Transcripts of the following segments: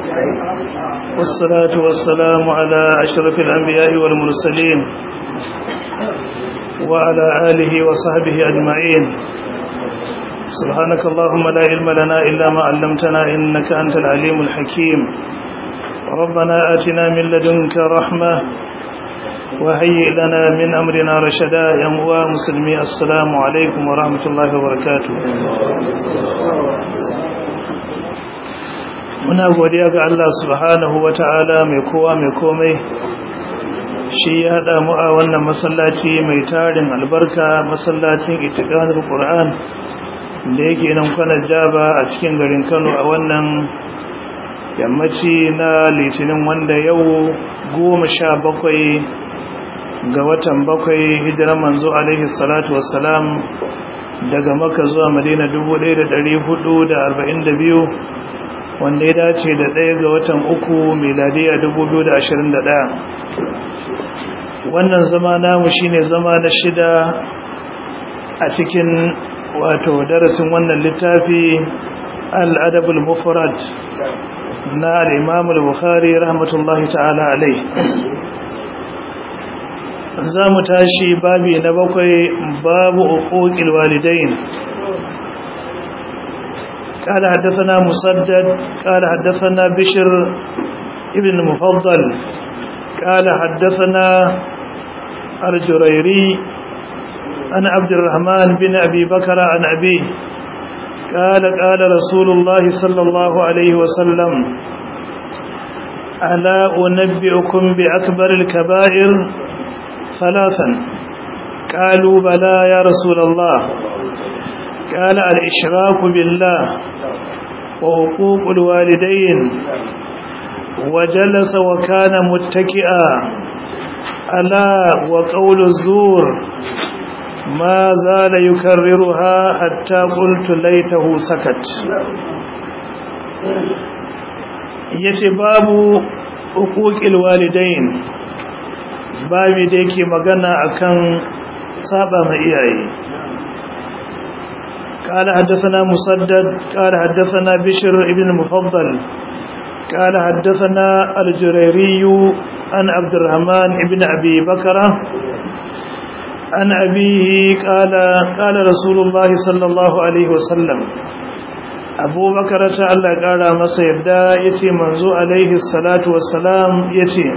والصلاة والسلام على أشرف الأنبياء والمرسلين وعلى آله وصحبه أجمعين سبحانك اللهم لا علم لنا إلا ما علمتنا إنك أنت العليم الحكيم ربنا آتنا من لدنك رحمة وهيئ لنا من أمرنا رشدا يا مسلمي السلام عليكم ورحمة الله وبركاته muna godiya ga Allah subhanahu wata'ala mai kowa mai komai shi ya haɗa mu a wannan masallaci mai tarin albarka masallacin itiqanul qur'an da yake nan kwanar jaba a cikin garin Kano a wannan yammaci na litinin wanda yau goma sha bakwai ga watan bakwai hijiran manzo alaihi salatu wassalam daga maka zuwa madina 1442 wanda ya dace da ɗaya ga watan uku miladiya 2021 wannan zama namu shine zama na shida a cikin wato darasin wannan littafi al-adabul mufrad na al-imam al-bukhari rahmatullahi ta'ala alai za mu tashi babi na bakwai babu uquqil walidain قال حدثنا مسدد قال حدثنا بشر ابن المفضل قال حدثنا الجريري عن عبد الرحمن بن أبي بكر عن أبيه قال قال رسول الله صلى الله عليه وسلم ألا أنبئكم بأكبر الكبائر ثلاثا قالوا بلى يا رسول الله قال الإشراك بالله وحقوق الوالدين وجلس وكان متكئا ألا وقول الزور ما زال يكررها حتى قلت ليته سكت يتباب حقوق الوالدين babi da yake magana akan saba ma iyaye قال حدثنا مسدد قال حدثنا بشر ابن المفضل قال حدثنا الجريري عن عبد الرحمن ابن أبي بكر عن أبيه قال قال رسول الله صلى الله عليه وسلم أبو بكر تعالى قال ما سيدا يتي منذ عليه الصلاة والسلام يتي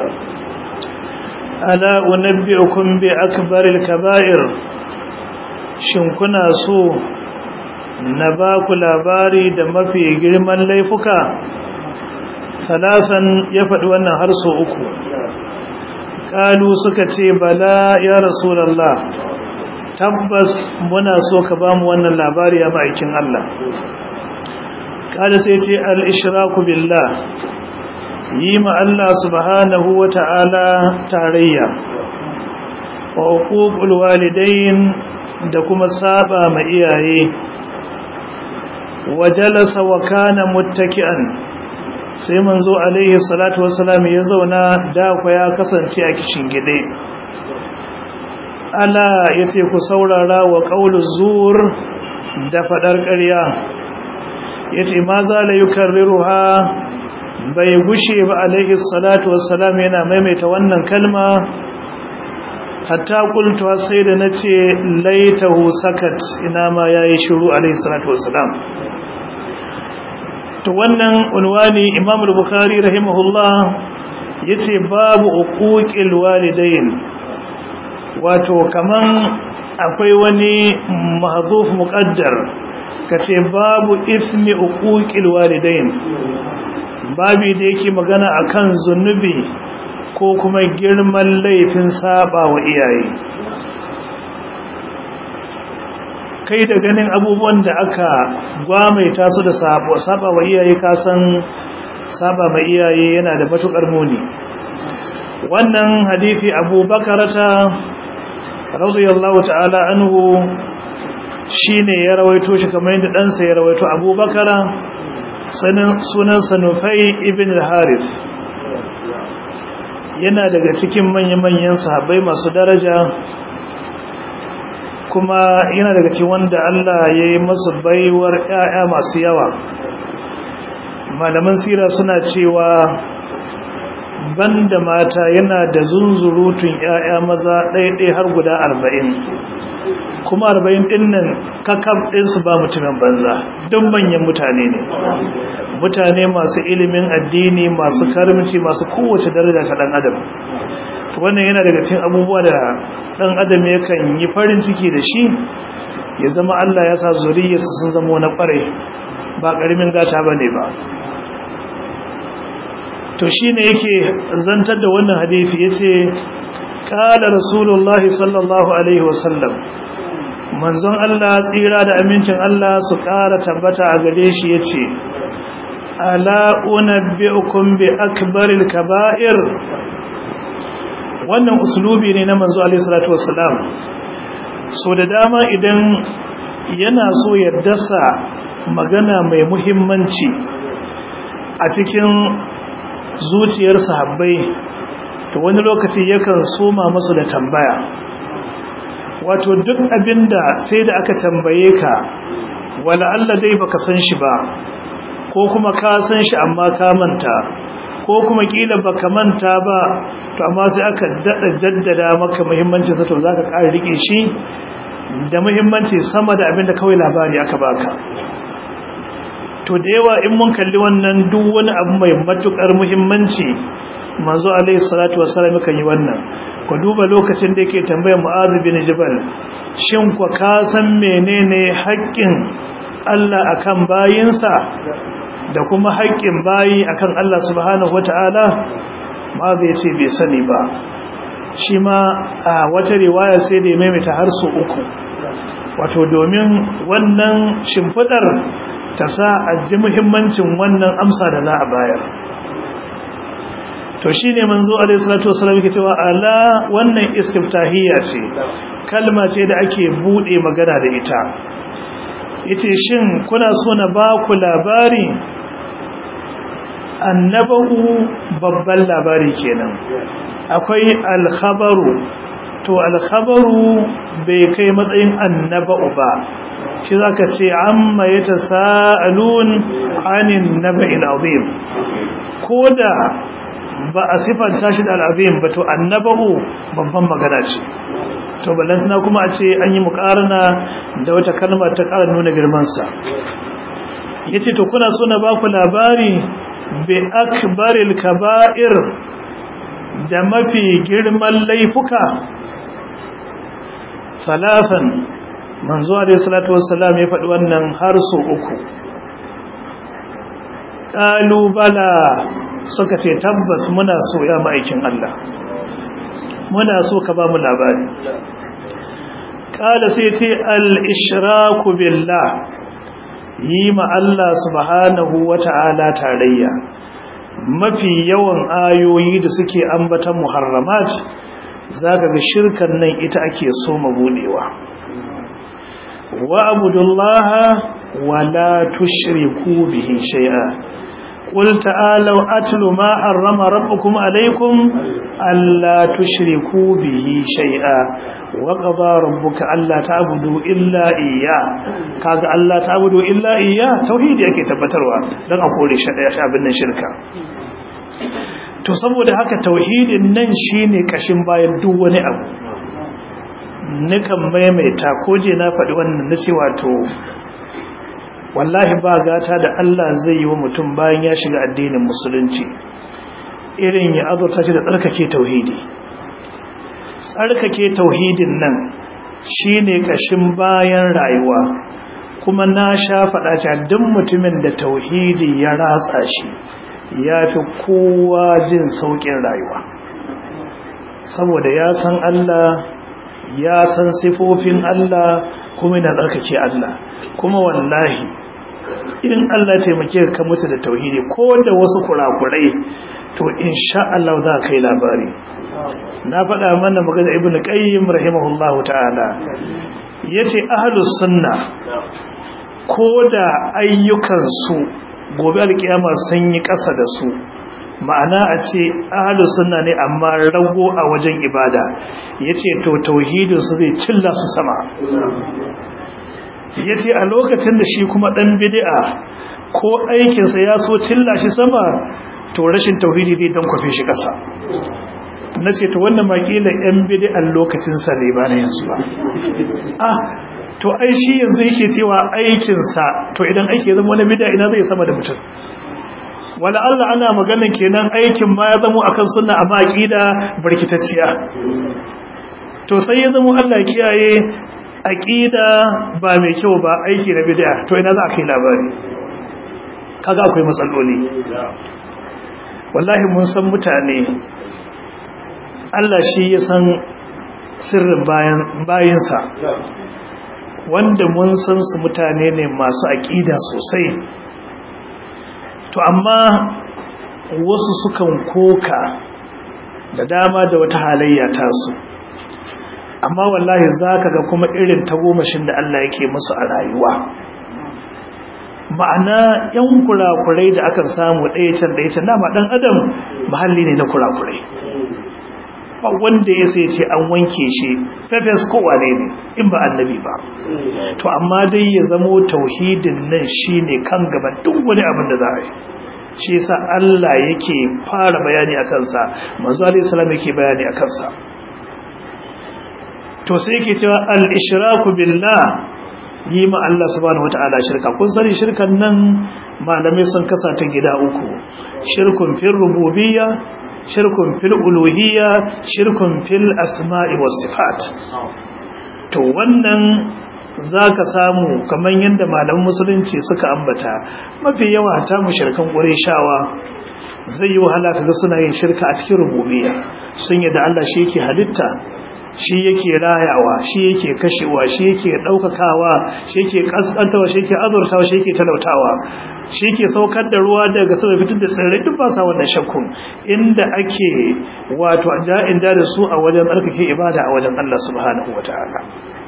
ألا أنبئكم بأكبر الكبائر شنكنا سوء na ba ku labari da mafi girman laifuka salasan ya faɗi wannan har so uku ƙalu suka ce bala ya rasulallah tabbas muna so ka ba mu wannan labari a ma'aikin Allah ƙada sai ce al'ishiraku billah yi ma Allah subhanahu wa ta'ala tarayya wa uququl walidain da kuma saba ma iyaye wajalasa wa kana muttaki'an sai manzo alaihi salatu wassalam ya zauna da ku ya kasance a kishin gide ala yace ku saurara wa qauluz zur da fadar ƙarya yace ma za la yukarriruha bai gushe ba alaihi salatu wassalam yana maimaita wannan kalma hatta qultu sai da nace laitahu sakat ina ma yayi shiru alaihi salatu wassalam to wannan unwani imam al-bukhari rahimahullah yace babu uquqil walidain wato kaman akwai wani mahdhuf muqaddar kace babu ismi uquqil walidain babi da yake magana akan zunubi ko kuma girman laifin saba wa iyaye kai da ganin abubuwan da aka gwamaita su da saba wa iyaye kasan saba ma iyaye yana da matukar muni wannan hadisi Abu Bakarata radiyallahu ta'ala anhu shine ya rawaito shi kamar yadda dan sa ya rawaito Abu Bakara sanan sunan Sanufai ibn al-Harith yana daga cikin manya-manyan sahabbai masu daraja kuma yana daga cikin wanda Allah ya yi masu baiwar ‘ya'ya masu yawa malaman sira suna cewa banda mata yana da zunzurutun 'ya'ya maza ɗaiɗai har guda arba'in kuma arba'in ɗin nan kakam ɗinsu ba mutumin banza don manyan mutane ne mutane masu ilimin addini masu karimci masu kowace daraja ta ɗan adam wannan yana daga cikin abubuwa da ɗan adam yakan yi farin ciki da shi ya zama Allah ya sa zuriyarsa sun zama na ƙware ba ƙaramin gata ba ne ba to shi ne yake zantar da wannan hadisi ya ce ƙala rasulullahi sallallahu alaihi wasallam manzon Allah tsira da amincin Allah su ƙara tabbata a gare shi ya ce ala unabbi'ukum bi akbaril kaba'ir wannan uslubi ne na manzo alaihi salatu wassalam so da dama idan yana so ya dasa magana mai muhimmanci a cikin zuciyar sahabbai to wani lokaci yakan soma musu da tambaya wato duk abinda sai da aka tambaye ka wala Allah dai baka san shi ba ko kuma ka san shi amma ka manta ko kuma kila baka manta ba to amma sai aka dada jaddada maka muhimmancin sa to zaka ƙara rike shi da muhimmanci sama da abinda kawai labari aka baka to da yawa in mun kalli wannan duk wani abu mai matukar muhimmanci manzo alaihi salatu wassalam kan yi wannan ku duba lokacin da yake tambayar mu'adh bin jabal shin ku ka san menene haƙƙin Allah akan bayinsa da kuma haƙƙin bayi akan Allah subhanahu wata'ala ma bai ce bai sani ba shi ma a wata riwaya sai da ya maimaita har su uku wato domin wannan shimfidar ta sa a ji muhimmancin wannan amsa da za a bayar to shi ne manzo alaihi salatu wasallam yake cewa ala wannan istiftahiyya ce kalma ce da ake bude magana da ita yace shin kuna so na ba ku labari annabahu babban labari kenan akwai alkhabaru to alkhabaru bai kai matsayin annaba'u ba shi zaka ce amma yatasaalun anin naba'il azim koda ba a sifanta shi da al'azim ba to annaba'u babban magana ce to ballantana kuma a ce an yi mukarana da wata kalma ta ƙara nuna girmansa ya ce to kuna so na ba ku labari bi akbaril kaba'ir da mafi girman laifuka salafan manzo alaihi salatu wassalam ya faɗi wannan har so uku ƙalubala suka ce tabbas muna so ya ma'aikin Allah muna so ka ba mu labari ƙala sai ce al-ishraku billah yi ma Allah subhanahu wa ta'ala tarayya mafi yawan ayoyi da suke ambatan muharramat zaka ga shirkan nan ita ake so mabudewa wa abudullaha wa la tushriku bihi shay'a قل تعالوا أتلوا ما حرم ربكم عليكم ألا تشركوا به شيئا وقضى ربك ألا تعبدوا إلا إياه كاغا ألا تعبدوا إلا إياه توحيد yake tabbatarwa dan a kore shabin nan shirka to saboda haka tauhidin nan shine kashin bayan duk wani abu nikan maimaita ko je na faɗi wannan nace wato wallahi ba gata da Allah zai yi wa mutum bayan ya shiga addinin musulunci irin ya azurta shi da tsarkake tauhidi tsarkake tauhidin nan shine kashin bayan rayuwa kuma na sha faɗa cewa duk mutumin da tauhidi ya ratsa shi ya fi kowa jin sauƙin rayuwa saboda ya san Allah ya san sifofin Allah kuma yana tsarkake Allah kuma wallahi in Allah taimake ka mutu da tauhidi ko da wasu kurakurai to insha Allah za ka yi labari na faɗa mana magana ibnu qayyim rahimahullahu ta'ala yace ahlus sunna ko da ayyukan su gobe alkiyama sun yi ƙasa da su ma'ana a ce ahlus sunna ne amma rago a wajen ibada yace to tauhidin su zai cilla su sama ya ce a lokacin da shi kuma ɗan bidi'a ko aikinsa ya so cilla shi sama to rashin tauhidi zai don kwafe shi ƙasa na ce to wannan makila yan bidi'an lokacinsa ne ba na yanzu ba ah to ai shi yanzu yake cewa aikinsa to idan aiki ya zama wani bid'a ina zai sama da mutum wala Allah ana maganin kenan aikin ma ya zama akan sunna amma aqida barkitacciya to sai ya zama Allah kiyaye aqida ba mai kyau ba aiki na bid'a to ina za a kai labari kaga akwai matsaloli wallahi mun san mutane Allah shi ya san sirrin bayan bayinsa wanda mun san su mutane ne masu aƙida sosai to amma wasu sukan koka da dama da wata halayya tasu amma wallahi zaka ga kuma irin tagomashin da Allah yake musu a rayuwa ma'ana yan kurakurai da akan samu ɗaya can ɗaya can dama ɗan adam mahalli ne na kurakurai ba wanda ya sai ce an wanke shi fefes kowa ne ne in ba annabi ba to amma dai ya zamo tauhidin nan shine kan gaban duk wani abin da za a yi shi yasa Allah yake fara bayani a kansa manzo alaihi salam yake bayani a kansa to sai yake cewa al-ishraku billah yi ma Allah subhanahu wataala shirka kun sani shirkan nan malamai sun kasa ta gida uku shirkun fil rububiyya shirkun fil uluhiyya shirkun fil asma'i was sifat to wannan zaka samu kaman yanda malaman musulunci suka ambata mafi yawa ta mushrikan qurayshawa zai yi wahala kaga suna yin shirka a cikin rububiyya sun yi da Allah shi yake halitta shi yake rayawa shi yake kashewa shi yake daukakawa shi yake kaskantawa shi yake azurtawa shi yake talautawa shi yake saukar da ruwa daga sama fitar da tsirrai duk ba sa wannan shakkun inda ake wato ja'in da da su a wajen tsarkake ibada a wajen Allah subhanahu wataala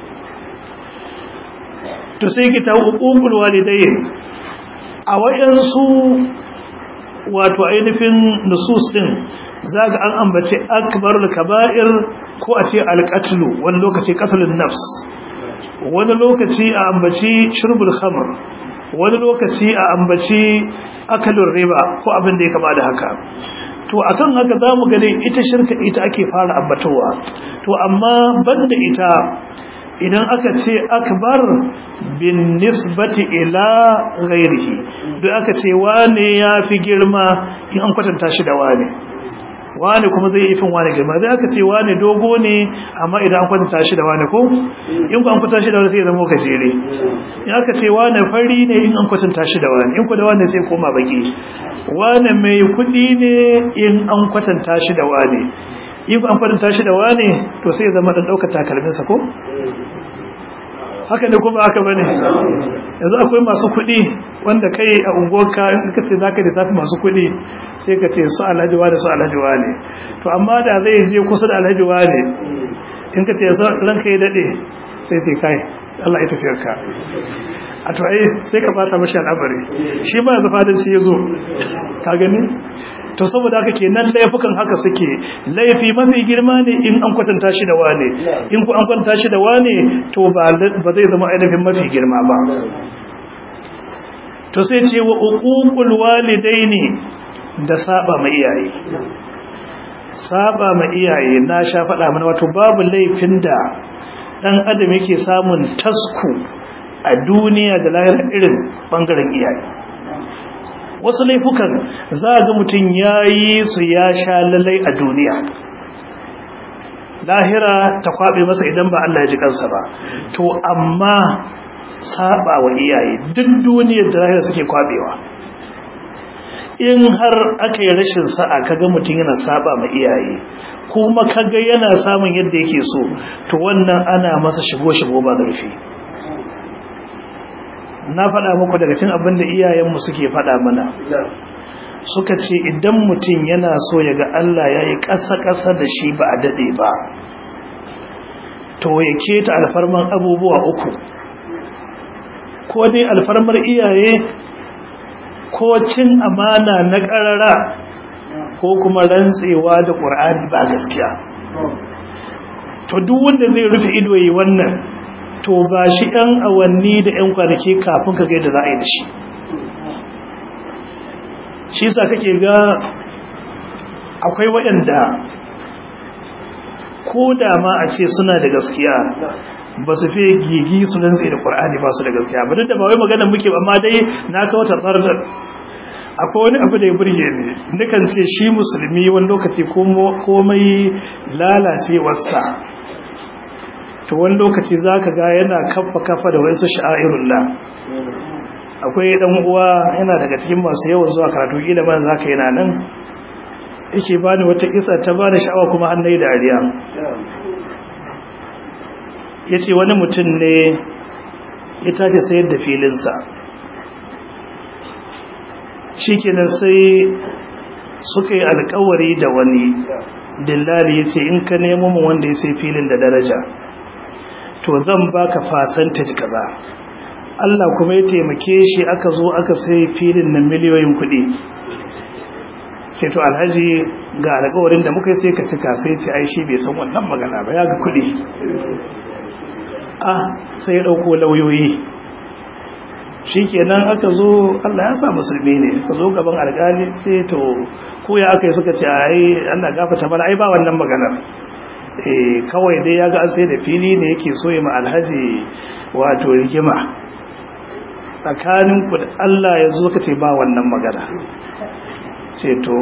to sai ki ta uqul walidayn a wajen su wato ainihin nusus din zaga an ambace akbarul kaba'ir ko a ce alqatlu wani lokaci qatlun nafs wani lokaci a ambaci shurbul khamr wani lokaci a ambaci akalun riba ko abin da ya kama da haka to akan haka zamu ga dai ita shirka ita ake fara ambatowa to amma banda ita idan aka ce akbar bin nisbati ila ghairihi duk aka ce wane ya fi girma in an kwatanta shi da wane wane kuma zai yi fin wane girma zai aka ce wane dogo ne amma idan an kwatanta shi da wane ko in ku an kwatanta shi da wane sai zama gajere in aka ce wane fari ne in an kwatanta shi da wane in ku da wane sai koma baki wane mai kuɗi ne in an kwatanta shi da wane in ku an kwatanta shi da wane to sai zama dan ɗaukar takalminsa ko haka ne kuma haka bane yanzu akwai masu kuɗi wanda kai a unguwarka in ka ce zaka lissafi masu kuɗi sai ka ce su alhaji wane su alhaji wane to amma da zai je kusa da alhaji wane in ka ce ranka ya daɗe sai ce kai Allah ya tafiyar ka a to ai sai ka fata mashi al'amari shi ba yanzu fadanci ya zo ka gani to saboda haka kenan laifukan haka suke laifi mafi girma ne in an kwatanta shi da wane in ku an kwatanta shi da wane to ba zai zama ainihin mafi girma ba to sai ce wa uququl walidaini da saba ma iyaye saba ma iyaye na sha faɗa mana wato babu laifin da dan adam yake samun tasku a duniya da lahira irin bangaren iyaye wasu laifukan za ga mutum ya yi su ya sha lalai a duniya lahira ta kwaɓe masa idan ba Allah ya ji kansa ba to amma saba wa iyaye duk duniyar da lahira suke kwaɓewa in har aka yi rashin sa'a kaga mutum yana saba ma iyaye kuma kaga yana samun yadda yake so to wannan ana masa shigo-shigo ba zurfi na faɗa muku daga cin abin da iyayenmu suke faɗa mana suka ce idan mutum yana so ya ga Allah ya yi ƙasa-ƙasa da shi ba a daɗe ba to ya keta alfarman abubuwa uku ko dai alfarmar iyaye ko cin amana na ƙarara ko kuma rantsewa da ƙur'ani ba gaskiya to duk wanda zai rufe ido yi wannan to ba shi ɗan awanni da ‘yan kwanaki kafin ka da za a yi da shi shi sa kake ga akwai waɗanda ko da ma a ce suna da gaskiya ba su fi gigi su nan tsaye da ƙwar'ani ba su da gaskiya ba duk da ba wai maganar muke amma dai na kawo ta tsardar akwai wani abu da ya burge ne nukan ce shi musulmi wani lokaci komai lalacewarsa to wani lokaci za ka ga yana kafa kafa da wasu sha'airullah akwai dan uwa yana daga cikin masu yawan zuwa karatu gida ma za ka yana nan yake bani wata kisa ta bani sha'awa kuma an nayi dariya ya ce wani mutum ne ya tashi sayar da filinsa shi kenan sai suka yi alkawari da wani dillali ya ce in ka nemo mu wanda ya sai filin da daraja to zan baka fasantaj kaza Allah kuma ya taimake shi aka zo aka sai filin na miliyoyin kuɗi sai to alhaji ga alƙawarin da muka yi sai ka cika sai ce ai shi bai san wannan magana ba ya ga kuɗi ah sai ya ɗauko lauyoyi shi kenan aka zo Allah ya sa musulmi ne ka zo gaban alƙali sai to ko ya aka yi suka ce ai Allah gafata mana ai ba wannan maganar eh kawai dai ya ga an sai da fili ne yake so ya ma alhaji wato rigima tsakaninku da Allah ya zo ka ce ba wannan magana ce to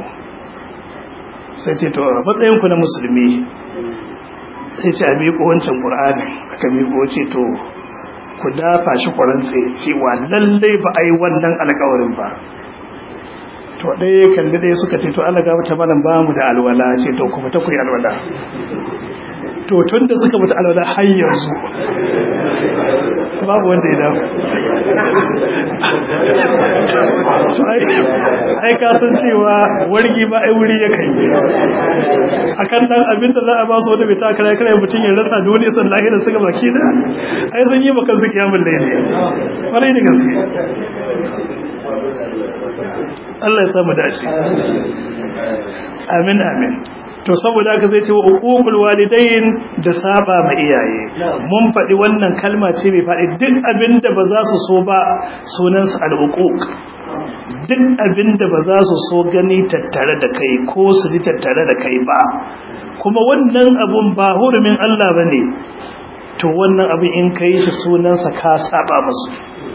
sai ce to matsayinku na musulmi sai ce a miƙo wancan ƙur'ani aka miƙo ce to ku dafa shi ƙwarantse cewa lallai ba a yi wannan alƙawarin ba to ɗaya kalli ɗaya suka ce to Allah ga mata malam ba mu da alwala ce to kuma ta ku yi alwala to tun da suka mutu alwala har yanzu babu wanda ya dawo ai ka san cewa wargi ba ai wuri ya kai akan dan abin da za a ba su wanda bai takara kare mutum ya rasa dole san lahira suka baki da ai sun yi maka su kiyamul laili kwarai da gaske Allah ya samu dace amin amin to saboda haka zai ce wa uququl walidain da saba ma iyaye mun faɗi wannan kalma ce mai faɗi duk abinda ba za su so ba sunan su al-uquq duk abinda ba za su so gani tattare da kai ko su ji tattare da kai ba kuma wannan abun ba hurumin Allah bane to wannan abin in kai shi sunan sa ka saba musu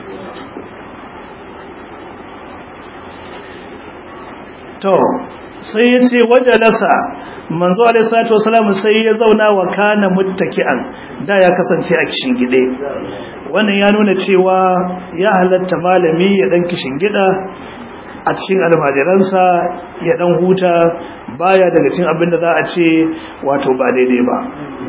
to sai ya ce wajalasa manzo alaihi salatu wasalam sai ya zauna wa kana muttaki'an da ya kasance a kishin gide wannan ya nuna cewa ya halatta malami ya dan kishin gida a cikin almajiransa ya dan huta baya daga cikin abin da za a ce wato ba daidai ba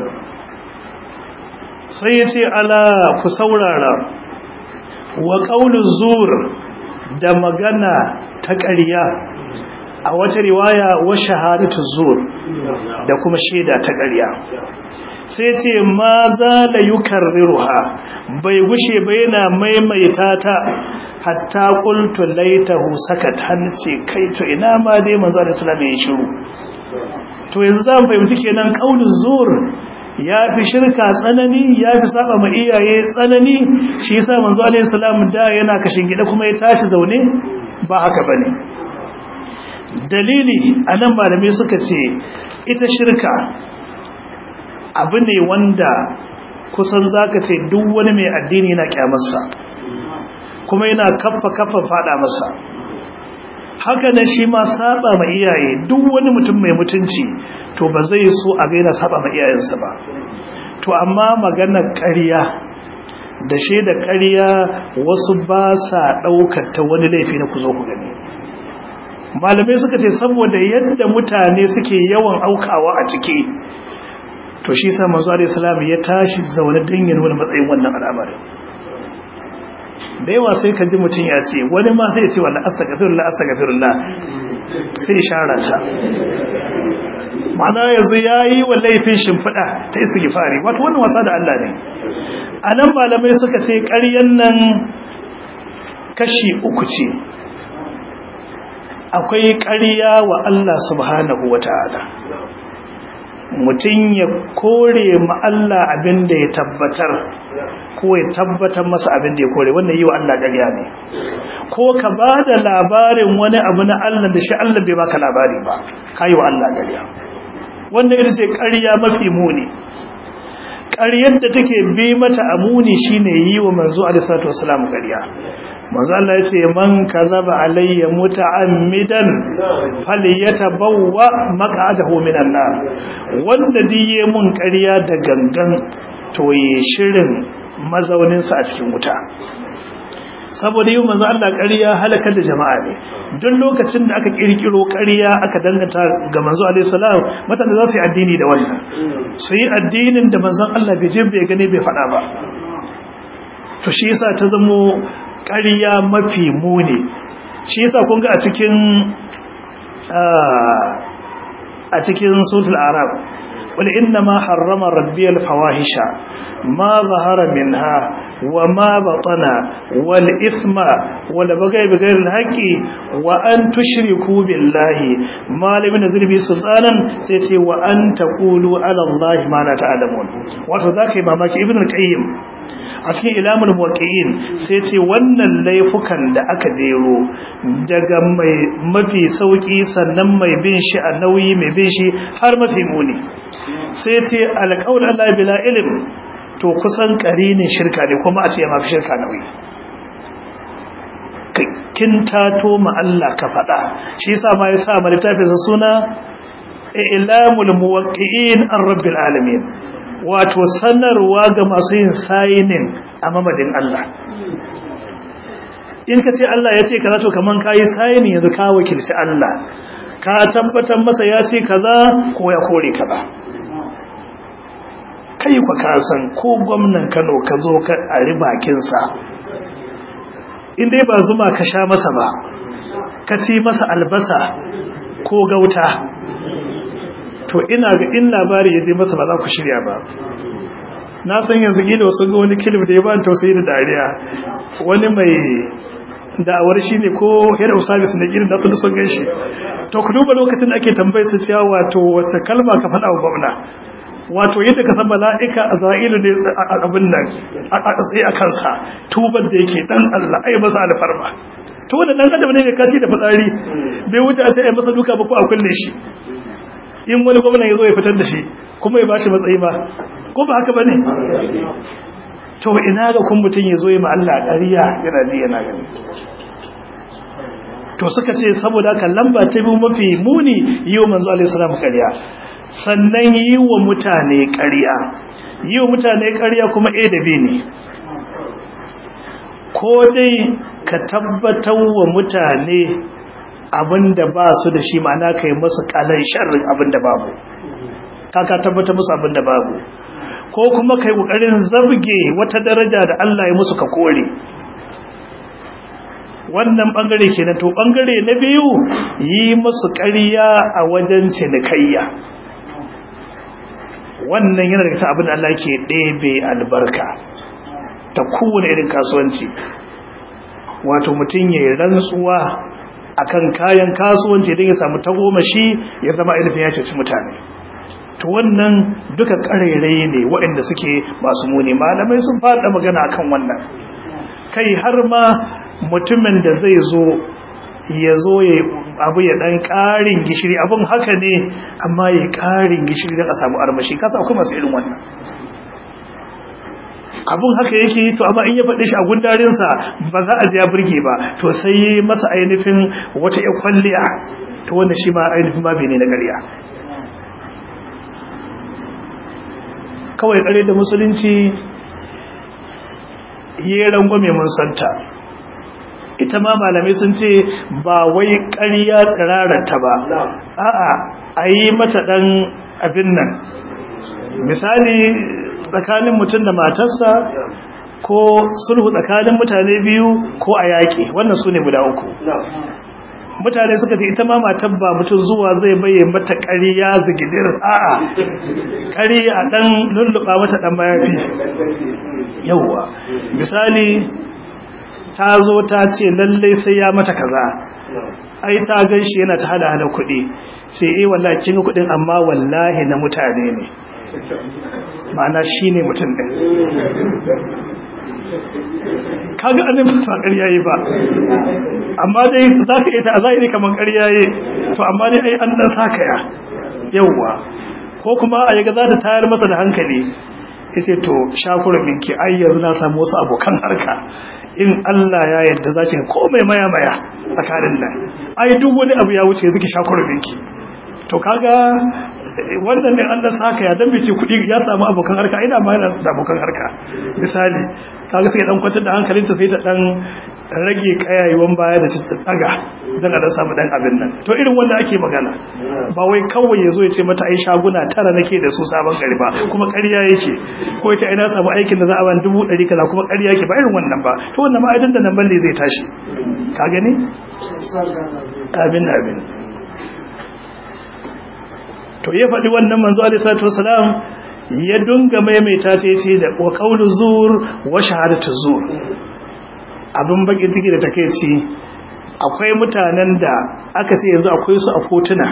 sai ya ce ala ku saurara wa qaulu zur da magana ta ƙarya a wata riwaya wa shahadatu zur da kuma shaida ta ƙarya sai ce ma za la yukarriruha bai gushe ba yana maimaita ta hatta qultu laitahu sakat hanci kai to ina ma dai manzo Allah sallallahu alaihi shiru to yanzu zan fahimci kenan qaulun zur ya fi shirka tsanani ya fi saba ma iyaye tsanani shi yasa manzo alaihi salam da yana kashin gida kuma ya tashi zaune ba haka bane dalili a nan malamai suka ce ita shirka abu ne wanda kusan zaka ce duk wani mai addini yana kyamarsa kuma yana kaffa kaffa fada masa haka nan shi ma saba ma iyaye duk wani mutum mai mutunci to ba zai so a ga yana saba ma iyayensa ba to amma maganar ƙarya da shaida ƙarya wasu ba sa ɗaukar ta wani laifi na ku zo ku gani malamai suka ce saboda yadda mutane suke yawan aukawa a ciki to shi sa manzo alaihi salam ya tashi zaune dan ya nuna matsayin wannan al'amarin da yawa sai ka ji mutum ya ce wani ma sai ya ce wallahi astaghfirullah astaghfirullah sai shara ta ma'ana yanzu yayi wa laifin shimfida ta istighfari wato wannan wasa da Allah ne anan malamai suka ce ƙaryan nan kashi uku ce akwai ƙarya wa Allah subhanahu wa ta'ala mutum ya kore ma Allah abin da ya tabbatar ko ya tabbatar masa abin da ya kore wannan yi wa Allah ƙarya ne ko ka ba da labarin wani abu na Allah da shi Allah bai baka labari ba ka yi wa Allah ƙarya wanda ita ce ƙarya mafi muni ƙaryar da take bi mata a muni shine yi wa manzo alaihi salatu wasalam ƙarya manzo Allah ya ce man kazaba alayya muta'ammidan falyatabawwa maq'adahu minan nar wanda diye mun ƙarya da gangan to yi shirin mazaunin sa a cikin wuta saboda yi manzo Allah ƙarya halakar da jama'a ne duk lokacin da aka kirkiro ƙarya aka danganta ga manzo alaihi salam mutane za su yi addini da wannan su yi addinin da manzon Allah bai je bai gane bai faɗa ba to shi yasa ta zamo ƙarya mafi muni shi yasa kun ga a cikin a cikin suratul arab wal inna ma harrama rabbi al fawahisha ma zahara minha wa ma batana wal ithma wal bagay bi ghayri al haqqi wa an tushriku billahi ma lam yunzil bi sultanan sai ce wa an taqulu ala allahi ma la ta'lamun wato zakai mamaki ibn al qayyim a cikin ilamul muwaqqi'in sai ce wannan laifukan da aka jero daga mai mafi sauki sannan mai bin shi a nauyi mai bin shi har mafi muni sai ce alqaul Allah bila ilm to kusan karinin shirka ne kuma a ce ma shirka nauyi kin tato ma Allah ka faɗa shi yasa ma yasa ma littafin suna ilamul muwaqqi'in an rabbil alamin wato sanarwa ga masu yin sayinin a mamadin Allah in ka ce Allah ya ce kaza to kaman kayi sayinin yanzu ka wakilci Allah ka tabbatar masa ya ce kaza ko ya kore kaza kai kwa ka san ko gwamnan Kano ka zo ka ari bakin sa in dai ba zuma ka sha masa ba ka ci masa albasa ko gauta to ina ga in labari ya je masa ba za ku shirya ba na san yanzu gida wasu ga wani kilif da ya ba tausayi da dariya wani mai da'awar shi ne ko head of service na irin da su sun gan shi to ku duba lokacin da ake tambayar su cewa wato wace kalma ka faɗa wa gwamna wato yadda ka san mala'ika a za'ilu ne abin nan a tsaye a kansa tubar da yake dan Allah ai masa alfarma to wannan dan adam ne mai kashi da fitsari bai wuce a sai ai masa duka ba ko a kulle shi in wani gwamnan ya zo ya fitar da shi kuma ya bashi matsayi ba ko ba haka ba ne to ina ga kun mutum ya zo ya ma'alla ƙariya yana ji yana gani to suka ce saboda haka lamba ta biyu mafi muni yi wa manzo alaihi salam ƙarya sannan yi wa mutane ƙarya yi wa mutane ƙarya kuma a da b ne ko dai ka tabbatar wa mutane abinda ba su da shi ma'ana ka yi masu kalan sharrin abinda babu kaka tabbata musu abinda babu ko kuma kai kokarin zabge wata daraja da Allah ya musu ka kore wannan bangare kenan to bangare na biyu yi musu ƙarya a wajen cinikayya wannan yana daga abin da Allah ke ɗebe albarka ta kowane irin kasuwanci wato mutum ya yi rantsuwa akan kayan kasuwanci don ya samu tagomashi ya zama ainihin ya ceci mutane to wannan duka ƙarairayi ne waɗanda suke masu muni malamai sun faɗa magana akan wannan kai har ma mutumin da zai zo ya zo ya abu ya ɗan ƙarin gishiri abin haka ne amma ya ƙarin gishiri don a samu armashi kasa akwai masu irin wannan abun haka yake to amma in ya faɗe shi a gundarinsa ba za a ya burge ba to sai yi masa ainihin wata ya kwalliya to wanda shi ma ainihin ma ne na ƙarya kawai ƙare da musulunci yi rangwame mun santa ita ma malamai sun ce ba wai ƙarya tsirararta ba a'a a yi mata ɗan abin nan misali tsakanin mutum da matarsa ko sulhu tsakanin mutane biyu ko a yaƙi wannan su ne guda uku mutane suka ce ita ma matar ba mutum zuwa zai bayyana mata ƙariya zigidir a'a ƙariya a ɗan lulluɓa mata ɗan mayafi yauwa misali ta zo ta ce lallai sai ya mata kaza ai ta gan shi yana ta hada hada kuɗi sai eh wallahi kin ga kuɗin amma wallahi na mutane ne ma'ana shi ne mutum ɗin kaga annin ba ƙarya yi ba amma dai za ka ita a zahiri kamar ƙarya yi to amma dai ai an ɗan sakaya yauwa ko kuma a yaga za ta tayar masa da hankali ya ce to shakuran minki ai yanzu na samu wasu abokan harka in Allah ya yadda za ki komai maya maya tsakanin nan ai duk wani abu ya wuce zuki shakuran minki to kaga wannan ne Allah saka ya dan bice kudi ya samu abokan harka ina ma yana da abokan harka misali kaga sai dan kwantar da hankalinta sai ta dan rage kayayewan baya da ta daga dan Allah samu dan abin nan to irin wanda ake magana ba wai kawai yazo ya ce mata ai shaguna tara nake da su sabon gari ba kuma ƙarya yake ko ita ina samu aikin da za a ban dubu ɗari kaza kuma ƙarya yake ba irin wannan ba to wannan ma aidan da nan balle zai tashi ka gani abin abin to ya faɗi wannan manzo alaihi salatu wasalam ya dunga maimaita ta yace da wa qawlu zur wa shahadatu zur abin baki ciki da takeici akwai mutanen da aka ce yanzu akwai su a kotuna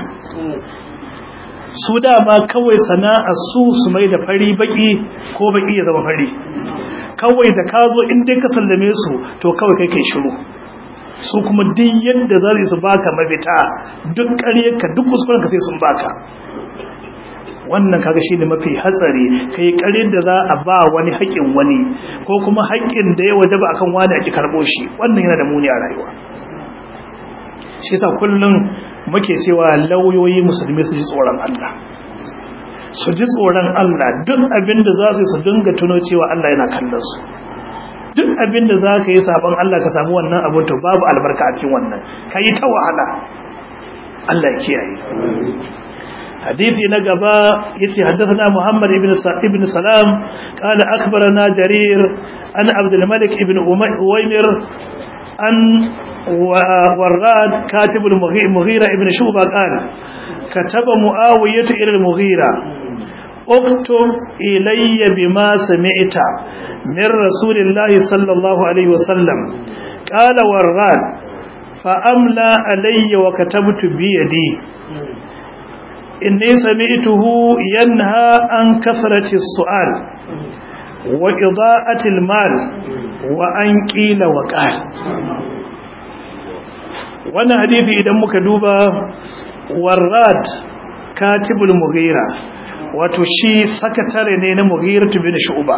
su dama kawai sana'a su su mai da fari baki ko baki ya zama fari kawai da ka zo in dai ka sallame su to kawai kai kai shiru su kuma duk yadda za su baka mafita duk ƙaryarka duk kuskurenka sai sun baka wannan kaga shine mafi hatsari kai ƙaryar da za a ba wani haƙin wani ko kuma haƙin da ya wajaba akan wani ake karɓo shi wannan yana da muni a rayuwa shi yasa kullum muke cewa lauyoyi musulmi su ji tsoron Allah su ji tsoron Allah duk abin da za su su dinga tuno cewa Allah yana kallon su duk abin da za ka yi sabon Allah ka samu wannan abin to babu albarka a cikin wannan ka yi ta wahala Allah kiyaye hadithi na gaba yace haddathana Muhammad ibn ibn Salam qala akhbarana Jarir an Abdul Malik ibn Uwaymir an warrad katib al-Mughira ibn Shuba qala kataba Muawiyah ila al-Mughira اكتب إلي بما سمعت من رسول الله صلى الله عليه وسلم قال ورغان فأملى علي وكتبت بيدي إني سمعته ينهى عن كثرة السؤال وإضاءة المال وأن قيل وقال وانا حديثي إذا مكدوبة وراد كاتب المغيرة wato shi sakatare ne na mughiratu bin shu'ba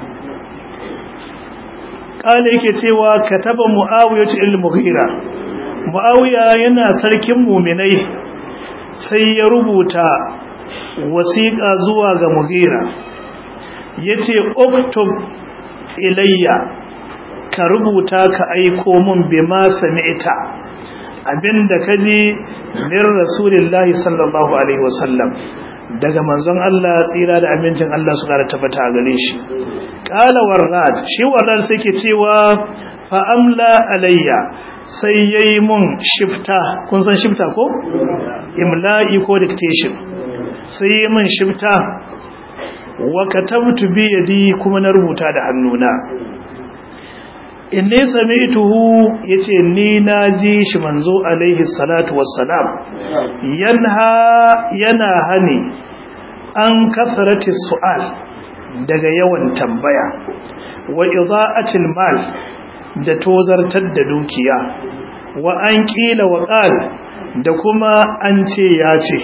kale yake cewa kataba muawiyatu il mughira muawiya yana sarkin mu'minai sai ya rubuta wasiqa zuwa ga mughira yace uktub ilayya ka rubuta ka aiko mun bima sami'ta abinda kaji min rasulillahi sallallahu alaihi wasallam daga manzon Allah tsira da amincin Allah su kara tabbata a gare shi qala warrad shi warrad sai ke cewa fa amla alayya sai yayi mun shifta kun san shifta ko imla'i ko dictation sai yayi mun shifta wa katabtu bi yadi kuma na rubuta da hannuna inni sami'tuhu yace ni naji shi manzo alaihi salatu wassalam yanha yana hani an kasarati su'al daga yawan tambaya wa ida'atil mal da tozartar da dukiya wa an kila wa qal da kuma an ce ya ce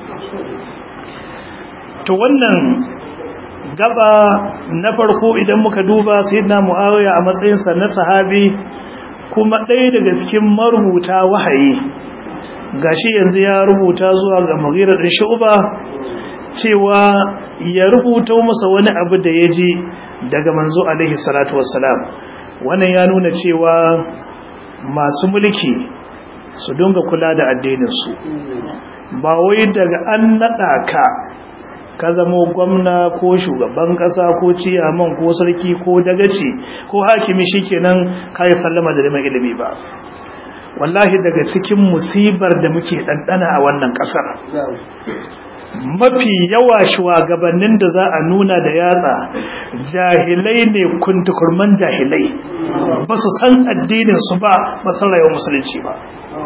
to wannan gaba na farko idan muka duba sayyidina muawiya a matsayinsa na sahabi kuma ɗaya daga cikin marubuta wahayi gashi yanzu ya rubuta zuwa ga mughira din shu'ba cewa ya rubuta masa wani abu da ya ji daga manzo alaihi salatu wassalam wannan ya nuna cewa masu mulki su dinga kula da addininsu ba wai daga an naɗa ka ka zamo gwamna ko shugaban ƙasa ko ciyaman ko sarki ko dagaci ko hakimi shikenan kai sallama da neman ilimi ba wallahi daga cikin musibar da muke ɗanɗana a wannan ƙasar mafi yawa shugabannin da za a nuna da yatsa jahilai ne kuntukurman jahilai ba su san addinin su ba ba san rayuwar musulunci ba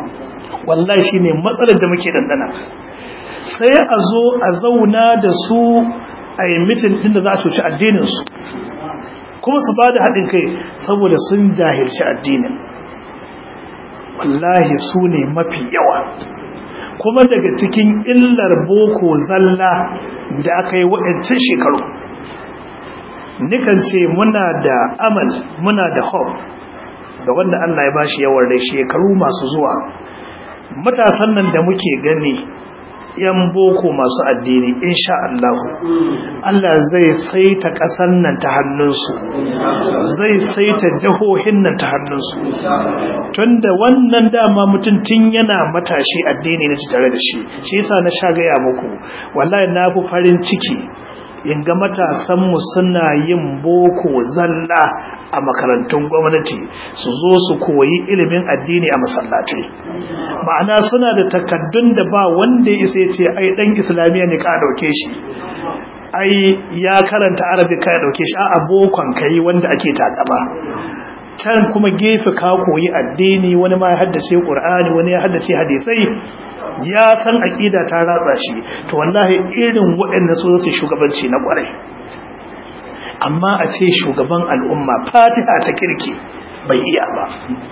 wallahi shine matsalar da muke dandana sai a zo a zauna da su a yi mitin din da za a cuci addinin su kuma su ba da haɗin kai saboda sun jahilci addinin wallahi su ne mafi yawa kuma daga cikin illar boko zalla da aka yi waɗancan shekaru nikan ce muna da amal muna da hope ga wanda Allah ya bashi yawan rai shekaru masu zuwa matasan nan da muke gani yan boko masu addini insha Allah Allah zai saita ƙasar nan ta hannunsu zai saita jihohin nan ta hannunsu tunda wannan dama mutum tun yana matashi addini na tare da shi shi yasa na sha gaya muku wallahi na fi farin ciki in ga matasanmu suna yin boko zalla a makarantun gwamnati su zo su koyi ilimin addini a masallatai ma'ana suna da takaddun da ba wanda ya isa ce ai dan islamiyya ne ka dauke shi ai ya karanta arabi ka dauke shi a abokon kai wanda ake takaba can kuma gefe ka koyi addini wani ma ya haddace qur'ani wani ya haddace hadisai ya san aqida ta ratsa shi to wallahi irin waɗannan su su shugabanci na kwarai amma a ce shugaban al'umma fatiha ta kirki bai iya ba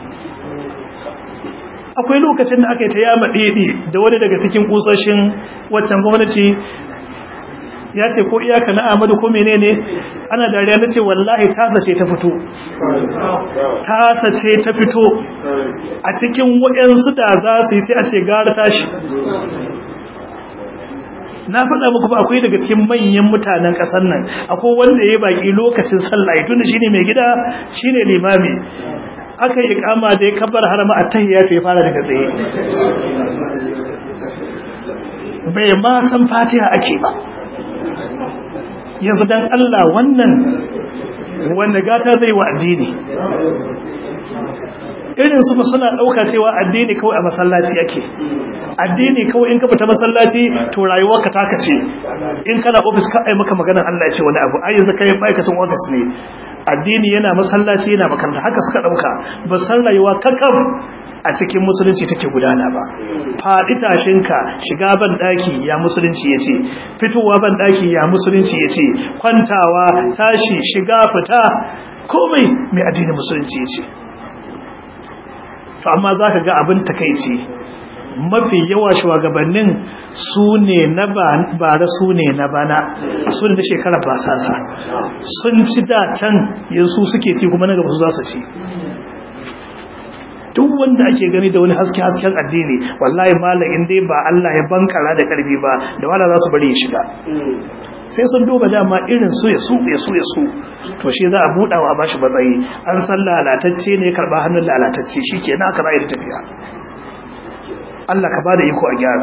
akwai lokacin da aka yi ta yama ɗeɗe da wani daga cikin kusoshin waccan gwamnati ya ce ko iyaka na amadu ko menene ana dariya na ce wallahi tasa ce ta fito tasa ce ta fito a cikin waɗansu da za su yi sai a ce gara tashi na faɗa muku ba akwai daga cikin manyan mutanen ƙasar nan akwai wanda ya yi baƙi lokacin sallah ya tunda shine mai gida shine limami aka yi kama da ya kabar harama a tahiyya ya fara daga tsaye bai ma san fatiha ake ba yanzu dan Allah wannan wanda gata zai wa addini irin su suna dauka cewa addini kawai a masallaci yake addini kawai in ka fita masallaci to rayuwarka taka ce in kana office ka ai maka maganar Allah ya ce wani abu ai yanzu kai ma'aikatan office ne addini yana masallaci yana makaranta haka suka dauka ba san rayuwa kakaf a cikin musulunci take gudana ba faɗi tashinka shiga ban daki ya musulunci yace fitowa ban daki ya musulunci yace kwantawa tashi shiga fita komai mai addinin musulunci yace to amma zaka ga abin takeici mafi yawa shugabannin su ne na bara su ne na bana su ne na shekara basasa sun ci da can yanzu suke ci kuma na gaba su za su ci duk wanda ake gani da wani haske hasken addini wallahi malam in dai ba Allah ya bankara da karfi ba da wala za su bari ya shiga sai sun duba dama irin su ya su ya su ya su to shi za a buɗa wa bashi matsayi an san lalatacce ne karba hannun lalatacce shikenan aka ra'ayi tafiya Allah ka bada iko a gyara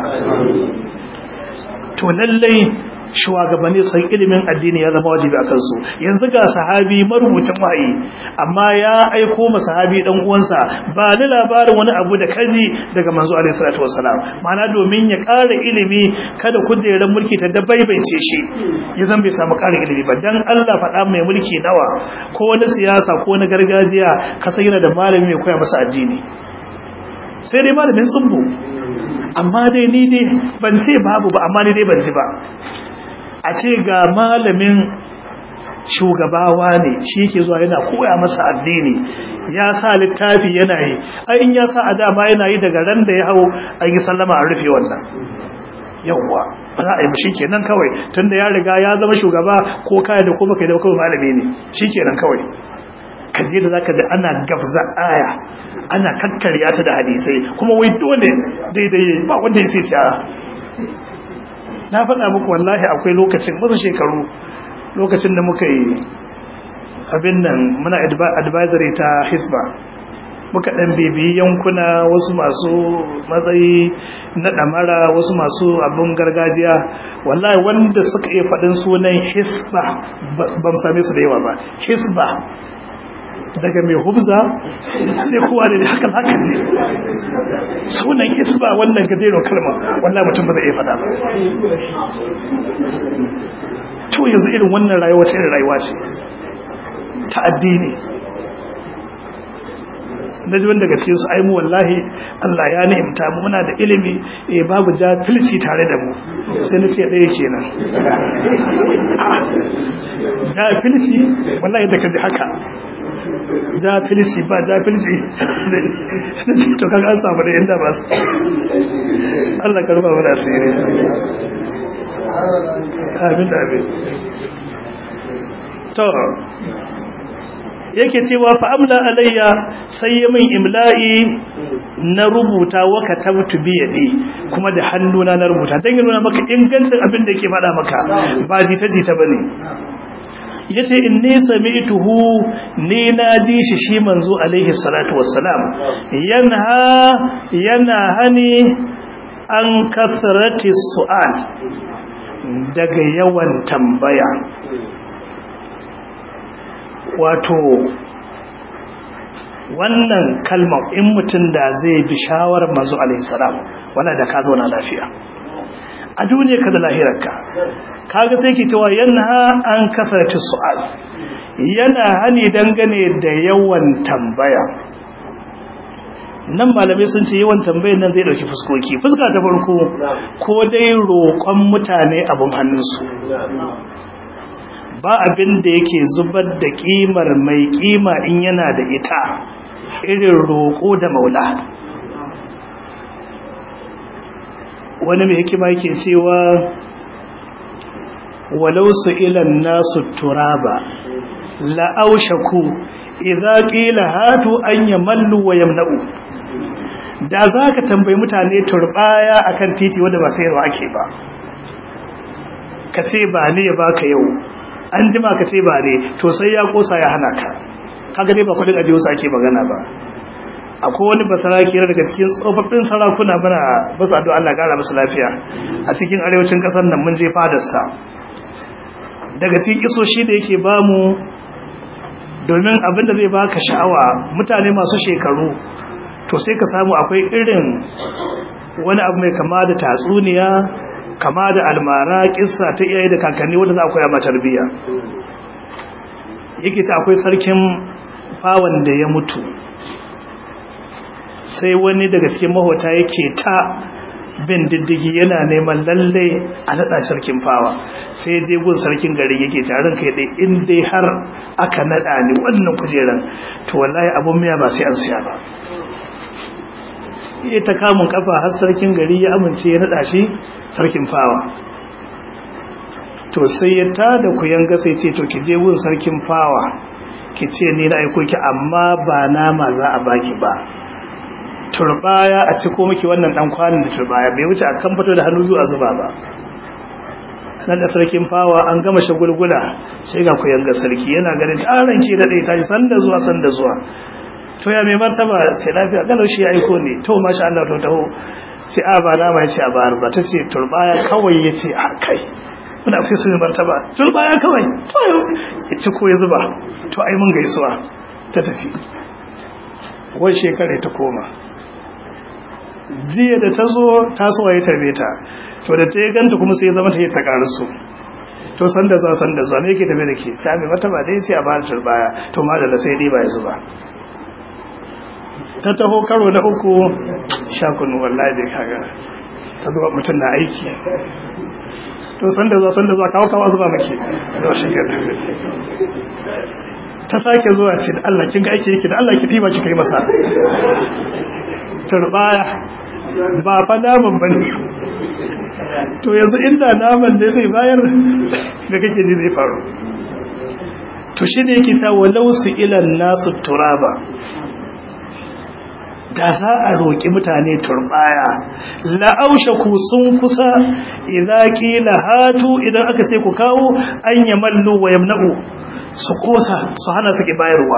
to lallai shugabanni san ilimin addini ya zama wajibi akan su yanzu ga sahabi marubucin wahayi amma ya aiko ma sahabi dan uwansa ba ni labarin wani abu da kaji daga manzo alaihi salatu wassalam ma'ana domin ya ƙara ilimi kada kujerar mulki ta dabaibaice shi ya zan bai samu ƙarin ilimi ba dan Allah faɗa mai mulki nawa ko wani siyasa ko wani gargajiya ka san yana da malami mai koya masa addini sai dai malamin tsubbu amma dai ni dai ban ce babu ba amma ni dai ban ji ba a ce ga malamin shugabawa ne shi ke zuwa yana koya masa addini ya sa littafi yana yi ai in ya sa a dama yana yi daga ran da ya hau an yi sallama a rufe wannan yawwa ba za a yi shi kenan kawai tunda ya riga ya zama shugaba ko kaya da kuma kai da kawai malami ne shi kenan kawai kaje da zaka ji ana gabza aya ana kakkarya ta da hadisai kuma wai dole daidai ba wanda ya sai na faɗa muku wallahi akwai lokacin wasu shekaru lokacin da muka yi abin nan muna advisory ta hisba muka ɗan bibiyi yankuna wasu masu matsayi na ɗamara wasu masu abin gargajiya wallahi wanda suka iya faɗin sunan hisba ban same su da yawa ba hisba daga mai hubza sai kowa da haka haka ce sunan hisba wannan gajerun kalma wallahi mutum ba zai iya faɗa ba to yanzu irin wannan rayuwa ta irin rayuwa ce ta addini na ji daga cikin su ai mu wallahi Allah ya ni'imta mu muna da ilimi eh babu jahilci tare da mu sai na ce ɗaya kenan jahilci wallahi da kaji haka jahilci ba jahilci to kaga an samu da inda ba su Allah karba mu da asiri amin amin to yake cewa fa'amla alayya sai ya min imla'i na rubuta wa katabtu bi yadi kuma da hannuna na rubuta dan yana maka ingancin abin da yake faɗa maka ba jita jita bane yace inni sami'tuhu ni na ji shi shi manzo alaihi salatu wassalam yanha yana hani an kasrati su'al daga yawan tambaya wato wannan kalmar in mutum da zai bi shawarar mazu alaihissalam wala da ka zauna lafiya a duniya ka da lahirarka kaga sai ke cewa yana an kasarci su'al yana hani dangane da yawan tambaya nan malamai sun ce yawan tambayar nan zai dauki fuskoki fuska ta farko ko dai roƙon mutane abin hannunsu ba abin da yake zubar da kimar mai kima in yana da ita irin roƙo da maula wani mai hikima yake cewa walau su ilan nasu turaba la'aushaku idza qila hatu an yamallu wa yamna'u da zaka tambayi mutane turbaya akan titi wanda ba sayarwa ake ba kace ba ne ya baka yau an jima ka ce ba ne to sai ya kosa ya hana ka kaga dai ba kudin ajiyo su ake magana ba akwai wani basaraki daga cikin tsofaffin sarakuna muna basu addu'a Allah gara musu lafiya a cikin arewacin kasar nan mun je fadarsa daga cikin isoshi da yake bamu domin abinda zai baka sha'awa mutane masu shekaru to sai ka samu akwai irin wani abu mai kama da tatsuniya kama da almara kissa ta iyaye da kakanni wanda za a koya ma tarbiyya yake ta akwai sarkin fawan da ya mutu sai wani daga cikin mahota yake ta bin diddigi yana neman lalle a naɗa sarkin fawa sai je gun sarkin gari yake tarin kai dai in dai har aka naɗa ni wannan kujeran to wallahi abun miya ba sai an siya ba ya ta kamun kafa har sarkin gari ya amince ya naɗa shi sarkin fawa to sai ya tada ku yanga sai ce to ki je gun sarkin fawa ki ce ni na aiko ki amma ba nama za a baki ba turbaya a ciko miki wannan dan kwanin da turbaya bai wuce akan fito da hannu zuwa zuba ba nan da sarkin fawa an gama shagulgula sai ga ku yanga sarki yana ganin taron ki da ta ji sanda zuwa sanda zuwa to ya mai martaba ce lafiya galau shi ya aiko ne to masha Allah to taho sai a ba nama ya ce a bayar ba ta ce turbaya kawai ya ce a kai muna fi su martaba turbaya kawai to ya ci ko ya zuba to ai mun gaisuwa ta tafi wai shekara ta koma jiya da ta zo tasowa ya tarbe ta to da ta yi ganta kuma sai zama ta yi ta karasu to san da zuwa san da zuwa me yake tafe da ke ta mai martaba da ya ce a bayar turbaya to ma da sai dai ba ya zuba ta taho karo na uku shakunu wallahi dai kaga ta zuwa mutum na aiki to san da zuwa san da zuwa kawo kawo zuwa maki da shi ke ta sake zuwa ce da Allah kin ga aiki yake da Allah ki tiba ki kai masa turbaya ba fa naman bane to yanzu inda naman ne zai bayar da kake ji zai faru to shi ne yake ta walau su ilan nasu turaba da za a roƙi mutane turbaya la'aushe ku sun kusa idan ƙila hatu idan aka ce ku kawo an yamallu wa yamna'u su kosa su hana suke bayarwa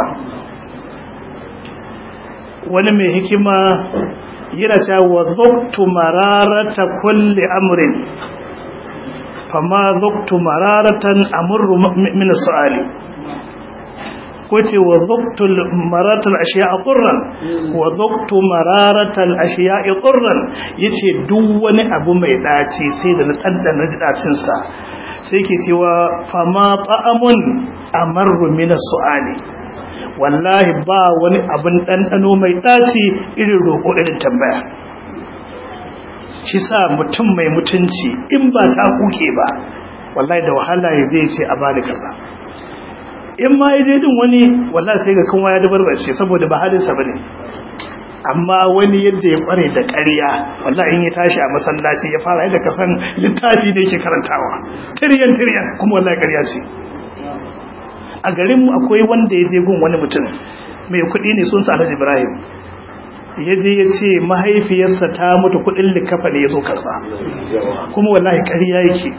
wani mai hikima yana cewa wa zuktu mararata kulli amrin fama zuktu mararatan amurru min su'ali ko ce wa zuktu mararatal ashiya'a qurran wa zuktu mararatal ashiya'i qurran yace duk wani abu mai daci sai da na tsaddana jidacin sa sai ke cewa fama ta'amun amarru min su'ali wallahi ba wani abin ɗanɗano mai ɗaci irin roƙo irin tambaya shi sa mutum mai mutunci in ba ta kuke ba wallahi da wahala ya zai ce a bani kaza in ma ya je din wani wallahi sai ga kanwa ya dabarbace saboda ba halinsa bane amma wani yadda ya kware da ƙarya wallahi in ya tashi a masallaci ya fara yadda kasan littafi ne yake karantawa tiryan tiryan kuma wallahi ƙarya ce a garin mu akwai wanda ya je gun wani mutum mai kuɗi ne sun sa Alhaji Ibrahim ya je ya ce mahaifiyarsa ta mutu kuɗin likafa ne ya zo karba kuma wallahi ƙarya yake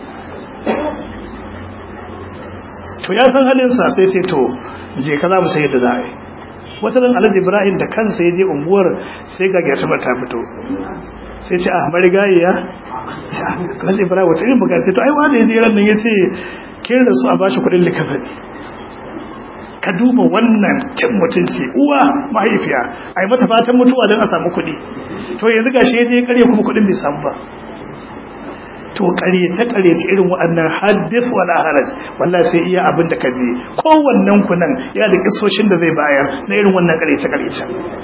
to ya san halinsa sai ce to je ka za mu sai yadda za a yi wata ran alhaji ibrahim da kansa ya je unguwar sai ga gyata ta fito sai ce a marigayi ya alhaji ibrahim wata irin buga sai to ai wanda ya je ran nan ya ce kin rasu a bashi kudin likafani ka duba wannan cin mutunci uwa mahaifiya a yi mata fatan mutuwa don a samu kuɗi to yanzu gashi ya je karya kuma kuɗin bai samu ba to ƙaryace ƙaryace irin waɗannan haddif wala haraj wallahi sai iya abin da ka je kowannen ku nan ya da kisoshin da zai bayar na irin wannan ƙaryace ƙaryace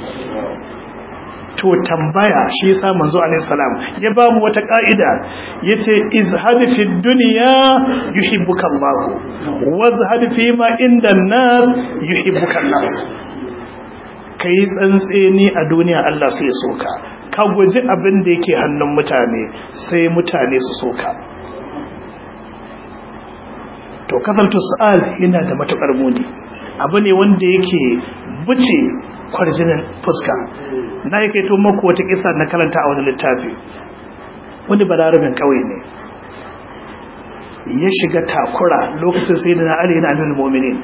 to tambaya shi yasa manzo alaihi salam ya ba mu wata ka'ida yace izhad fi dunya yuhibbuka Allah wazhad fi ma inda nas yuhibbuka nas kai tsantseni a duniya Allah sai ya soka ka guji abin da yake hannun mutane sai mutane su soka to kasaltu su'al yana da matukar muni abu ne wanda yake buce kwarjinin fuska na yake to maku wata kisa na karanta a wani littafi wani balarabin kauye ne ya shiga takura lokacin sai da na ali yana nuna mominin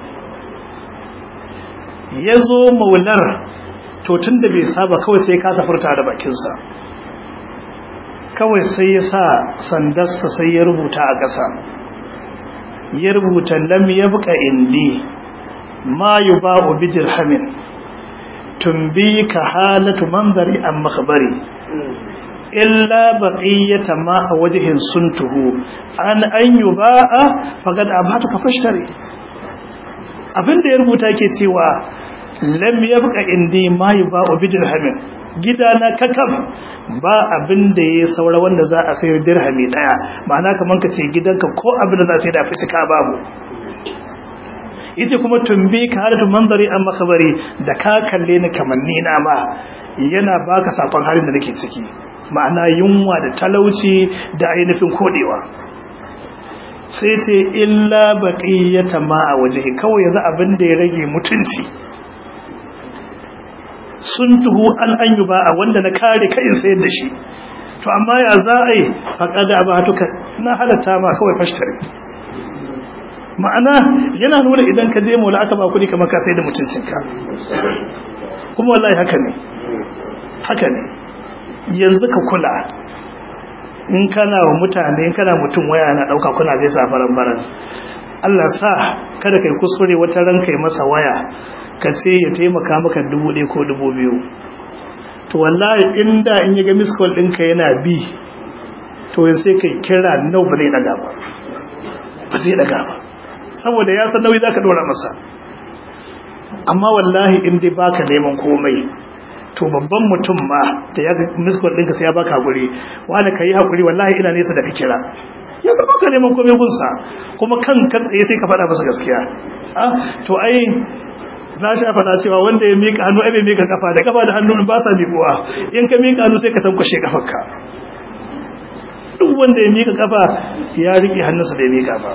ya zo maular to tun da bai saba kawai sai kasa furta da bakinsa kawai sai ya sa sandarsa sai ya rubuta a ƙasa ya rubuta lam ya buka indi ma yi ba'u bi dirhamin tumbi ka halatu manzari an makabari illa baqiyata ma a wajihin suntuhu an an yi ba'a fagad abata ka fashtare abinda ya rubuta ke cewa lam yabqa indi ma yuba'u bi dirhamin gidana kakaf ba abin da ya saura wanda za a sayar dirhami daya ma'ana kaman ka ce gidanka ko abin da za a sayar da fitika babu yace kuma tumbi ka halatu manzari an makabari da ka kalle ni kamanni na ma yana baka sakon halin da nake ciki ma'ana yunwa da talauci da ainihin kodewa sai ce illa baqiyata ma a waje kawai yanzu abin da ya rage mutunci sun tuhu an an yi ba a wanda na kare kayin sayar da shi to amma ya za a yi faƙada ba tuka na halatta ma kawai fashtare ma'ana yana nuna idan ka je mola aka ba kuɗi kamar ka sai da mutuncinka kuma wallahi haka ne haka ne yanzu ka kula in kana wa mutane in kana mutum waya na ɗauka kuna zai sa faran baran Allah sa kada kai kuskure wata ran kai masa waya ka ce ya taimaka maka dubu ɗaya ko dubu biyu to wallahi inda in ya ga miskol ɗinka yana bi to ya sai kai kira nau ba zai ɗaga ba ba zai ɗaga ba saboda ya san nauyi za ka ɗora masa amma wallahi in dai baka neman komai to babban mutum ma da ya miskol ɗinka sai ya baka haƙuri wani ka yi haƙuri wallahi ina nesa da ka kira ya san baka neman komai gunsa kuma kan ka tsaye sai ka faɗa masa gaskiya ah to ai na sha faɗa cewa wanda ya miƙa hannu ai bai miƙa kafa da kafa da hannu ba sa miƙuwa in ka miƙa hannu sai ka tankwashe kafarka duk wanda ya miƙa kafa ya riƙe hannunsa bai miƙa ba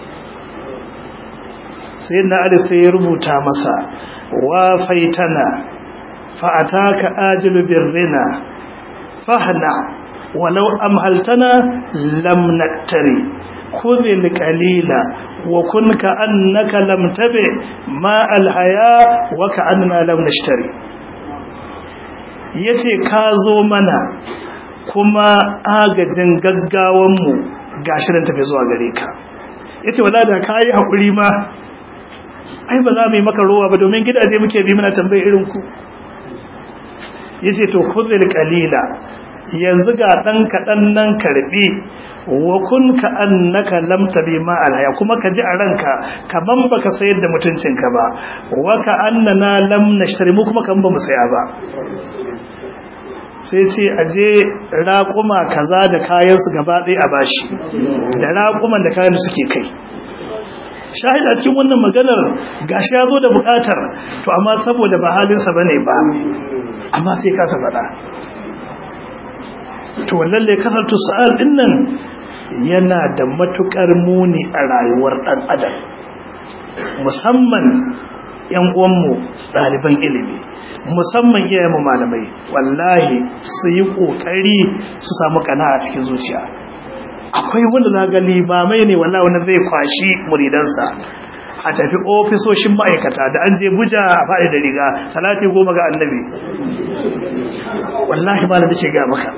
sai na ali sai ya rubuta masa wa faitana fa ataka ajilu birrina fahna walau amhaltana lam naktari khudh qalila وكن كأنك لم تبع ما الحياة وكأننا لم نشتري yace ka zo mana kuma agajin gaggawanmu gashi nan tafi zuwa gare ka yace wala da kai hakuri ma ai ba za mu yi maka ruwa ba domin gidaje muke bi muna tambaye irin ku yace to khudhil qalila yanzu ga dan kaɗan nan karbi wa kun ka annaka lam tabi ma alhaya kuma ka ji a ranka kaman baka sayar da mutuncinka ba wa ka annana lam nashtari mu kuma kan ba mu saya ba sai ce aje raƙuma kaza da kayan su gaba ɗaya a bashi da raƙuman da kayan da suke kai shahid a cikin wannan maganar gashi ya zo da buƙatar to amma saboda ba halinsa bane ba amma sai kasa faɗa to lalle kasartu sa'al din nan yana da matukar muni a rayuwar dan adam musamman yan uwanmu ɗaliban ilimi musamman iyayenmu malamai wallahi su yi kokari su samu kana a cikin zuciya akwai wanda na ga limamai ne wallahi wanda zai kwashi muridansa a tafi ofisoshin ma'aikata da an je buja a faɗi da riga salati goma ga annabi wallahi ba da take ga maka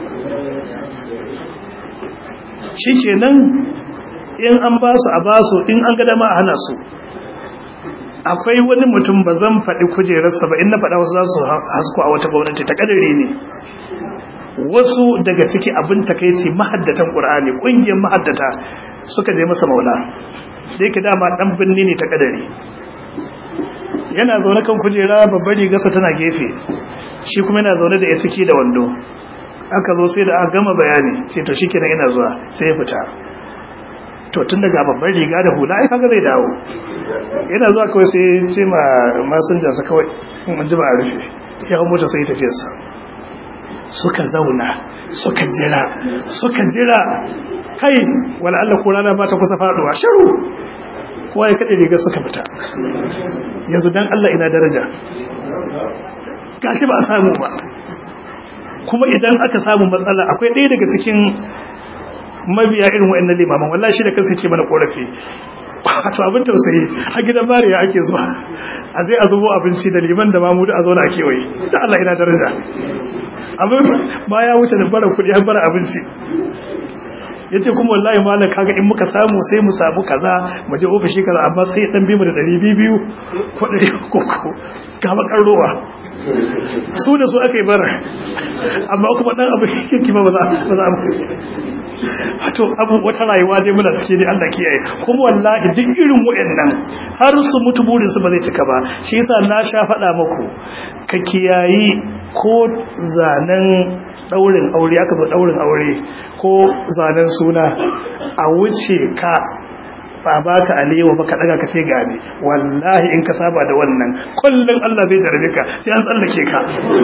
shi kenan in an ba su a ba su in an gada ma a hana su akwai wani mutum ba zan faɗi kujerarsa ba in na faɗa wasu za su hasko a wata gwamnati ta ƙadare ne wasu daga ciki abin takaici mahaddatan ƙur'ani ƙungiyar mahaddata suka je masa maula da yake dama ɗan birni ne ta ƙadare yana zaune kan kujera babbar rigarsa tana gefe shi kuma yana zaune da ya ciki da wando aka zo sai da aka gama bayani ce to shikenan ina zuwa sai ya fita to tun daga babban riga da hula ai kaga zai dawo yana zuwa kawai sai ya ce ma masinjan sa kawai mun ji ba a rufe ya hawo mota sai tafiyar sa suka zauna suka jira suka jira kai wala Allah ko rana ba ta kusa faduwa shiru kowa ya kade riga suka fita yanzu dan Allah ina daraja gashi ba a samu ba kuma idan aka samu matsala akwai ɗaya daga cikin mabiya irin wa'annan limaman wallahi shi da kansa yake mana korafi wato abin tausayi a gidan mariya ake zuwa a zai a zubo abinci da liman da mamudu a zauna a kewaye da Allah ina daraja abin ba ya wuce da bara kuɗi har bara abinci yace kuma wallahi malam kaga in muka samu sai mu samu kaza mu je ofishi kaza amma sai dan bi mu da 200 ko 300 ko ga bakar ruwa su da su aka yi bara amma kuma dan abu kirki ba ba za a musu wato abu wata rayuwa dai muna cike dai Allah kiyaye kuma wallahi duk irin wayannan har su mutu burin su ba zai cika ba shi yasa na sha faɗa muku ka kiyayi ko zanen daurin aure aka zo daurin aure ko zanen suna a wuce ka ba baka alewa baka daga ka ce gane wallahi in ka saba da wannan kullun Allah zai jarabe ka sai an tsallake ka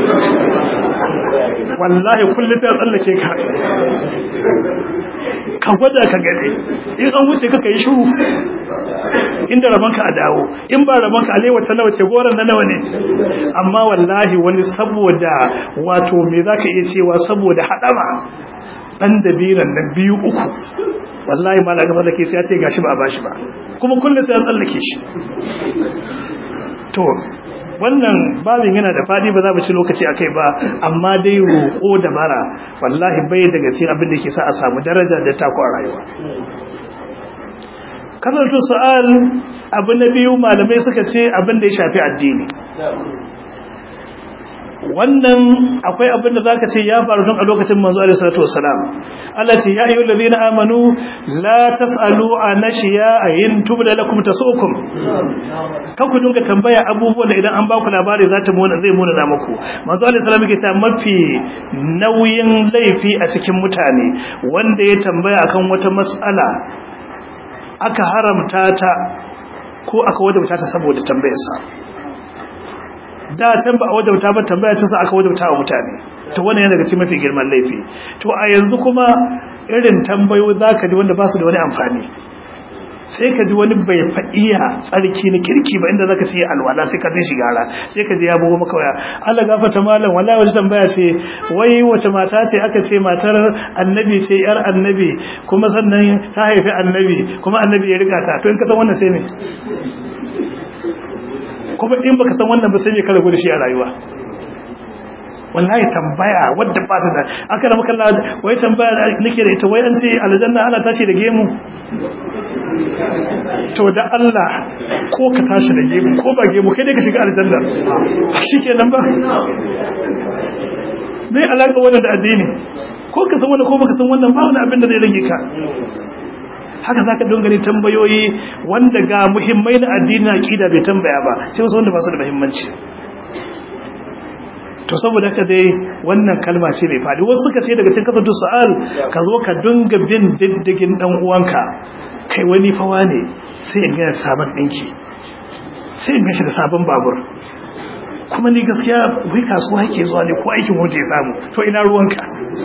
wallahi kullun sai an tsallake ka ka gwada ka gane in an wuce ka kai shiru inda rabanka a dawo in ba rabanka alewa ta nawa ce goran na nawa ne amma wallahi wani saboda wato me zaka iya cewa saboda hadama dan dabiran nan biyu uku wallahi ma daga mallake sai ya ce gashi ba a bashi ba kuma kullum sai an tsallake shi to wannan babin yana da fadi ba za mu ci lokaci akai ba amma dai roƙo da bara wallahi bai daga cikin abin da ke sa a samu daraja da tako a rayuwa kasartu su'al abu na biyu malamai suka ce abin da ya shafi addini wannan akwai abin da zaka ce ya faru tun a lokacin manzo alaihi salatu wassalam Allah ce ya ayyuhal ladina amanu la tasalu an ashiya in tubda lakum tasukum kan ku dinga tambaya abubuwan da idan an ba ku labari za ta muna zai muna da muku manzo alaihi salam yake cewa mafi nauyin laifi a cikin mutane wanda ya tambaya akan wata mas'ala aka haramta ta ko aka wadauta ta saboda tambayarsa da can ba a wadauta ba tambaya ta sa aka wadauta wa mutane to wannan yana daga cikin mafi girman laifi to a yanzu kuma irin tambayo zaka ji wanda ba su da wani amfani sai ka ji wani bai faɗiya tsarki na kirki ba inda zaka ce alwala sai ka ji shigara sai ka ji ya bugo maka waya Allah gafarta malam wallahi wani tambaya ce wai wace mata ce aka ce matar annabi ce yar annabi kuma sannan ta haifi annabi kuma annabi ya riga ta to in ka san wannan sai me kuma in baka san wannan ba sai me ka rabu da shi a rayuwa wallahi tambaya wadda ba ta da aka da makalla wai tambaya nake da ita wai an ce aljanna ana tashi da gemu to da Allah ko ka tashi da gemu ko ba gemu kai dai ka shiga aljanna shikenan ba me alaka wannan da addini ko ka san wannan ko baka san wannan ba wani abin da zai rage ka haka za ka dongane tambayoyi wanda ga muhimmai na addini aqida bai tambaya ba sai wasu wanda ba su da muhimmanci to saboda haka dai wannan kalma ce mai fadi wasu suka ce daga cikin kasatu su'al ka zo ka dunga bin diddigin dan uwanka kai wani fawa ne sai in ga sabon dinki sai in ga shi da sabon babur kuma ni gaskiya wai kasuwa yake zuwa ne ko aikin waje ya samu to ina ruwanka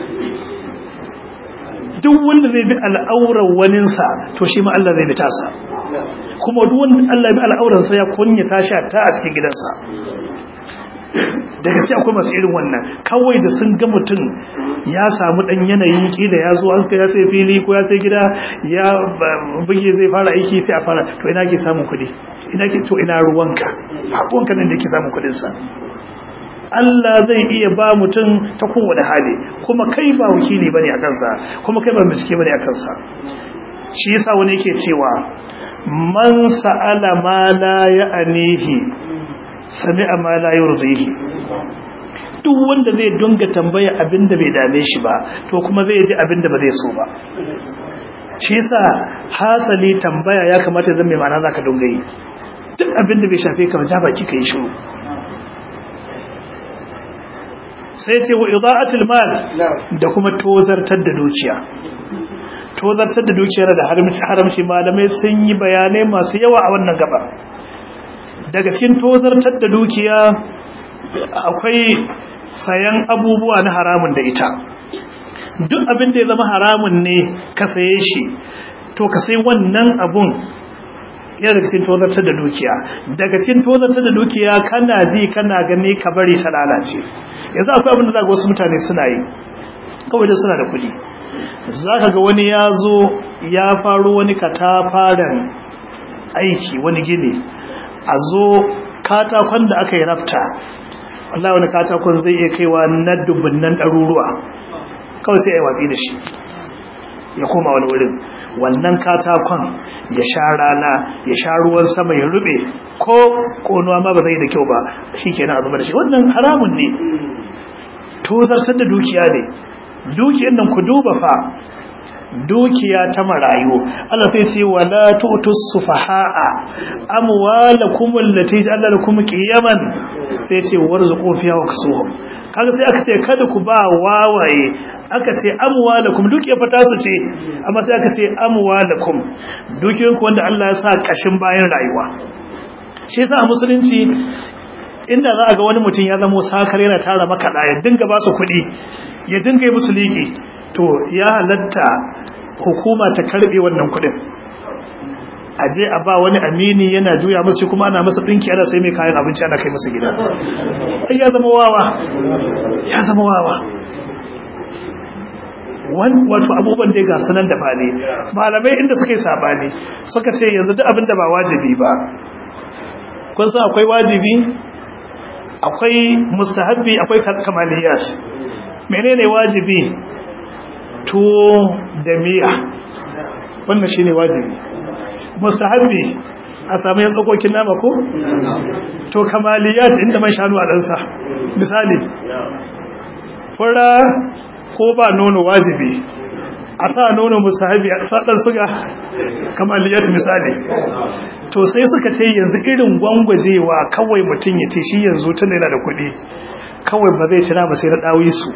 duk wanda zai bi al'aurar waninsa to shi ma Allah zai bi tasa kuma duk wanda Allah ya bi al'aurarsa ya kunya tashi ta a cikin gidansa da gaske akwai masu irin wannan kawai da sun ga mutum ya samu dan yanayi kila ya zo an ya sai fili ko ya sai gida ya buge zai fara aiki sai a fara to ina ke samun kuɗi ina ke to ina ruwanka ruwanka nan da yake samun kuɗin sa Allah zai iya ba mutum ta kowane hali kuma kai ba wakili bane a kansa kuma kai ba bincike bane a kansa shi yasa wani yake cewa man sa'ala ma la ya'anihi sami'a ma la yurdihi duk wanda zai dunga tambaya abinda bai dame shi ba to kuma zai ji abinda ba zai so ba shi yasa hasali tambaya ya kamata zan mai ma'ana zaka dunga yi duk abinda bai shafe ka ba ja baki kai shiru sai ce wa ida'atul mal da kuma tozartar da dukiya tozartar da dukiya da haramci malamai sun yi bayanai masu yawa a wannan gaba daga cikin tozartar da dukiya akwai sayan abubuwa na haramun da ita duk abin da ya zama haramun ne ka saye shi to ka sai wannan abun yana daga cikin tozartar da dukiya daga cikin tozartar da dukiya kana ji kana gani ka bari ta lalace yanzu akwai abin da za ga wasu mutane suna yi kawai da suna da kuɗi za ka ga wani ya zo ya faru wani katafaren aiki wani gini a zo katakon da aka yi rafta Allah wani katakon zai iya kaiwa na dubunnan ɗaruruwa kawai sai ya watsi da shi ya koma wani wurin wannan katakon ya sha rana ya sha ruwan sama ya rube ko konuwa ma ba zai da kyau ba shi kenan a zama da shi wannan haramun ne tozartar da dukiya ne dukiyar nan ku duba fa dukiya ta marayu Allah sai ce wala tu'tus sufaha'a amwalakum allati ja'ala lakum qiyaman sai ce warzuqu fiha waksuhum kaga sai aka ce kada ku ba wawaye aka ce amwalakum dukiya fa tasu ce amma sai aka ce amwalakum dukiyoyin ku wanda Allah ya sa kashin bayan rayuwa shi yasa a musulunci inda za a ga wani mutum ya zama sakar yana tara maka ya dinga ba su kuɗi ya dinga yi musu liƙi to ya halatta hukuma ta karbe wannan kudin aje a ba wani amini yana juya musu kuma ana masa dinki ana sai mai kayan abinci ana kai masa gida ai ya zama wawa ya zama wawa wan wato abubuwan da ga sanan da bane malamai inda suka yi sabani suka ce yanzu duk abin da ba wajibi ba kun san akwai wajibi akwai mustahabbi akwai kamaliyat menene wajibi tuwo da miya wannan shine wajibi mustahabbi a samu yan tsakokin nama ko to kamaliyat inda man shanu a ɗansa misali fura ko ba nono wajibi a sa nono mustahabbi a ɗan suga kamaliyat misali to sai suka ce yanzu irin gwangwajewa kawai mutum ya ce shi yanzu tun yana da kuɗi kawai ba zai ci nama sai na ɗawi su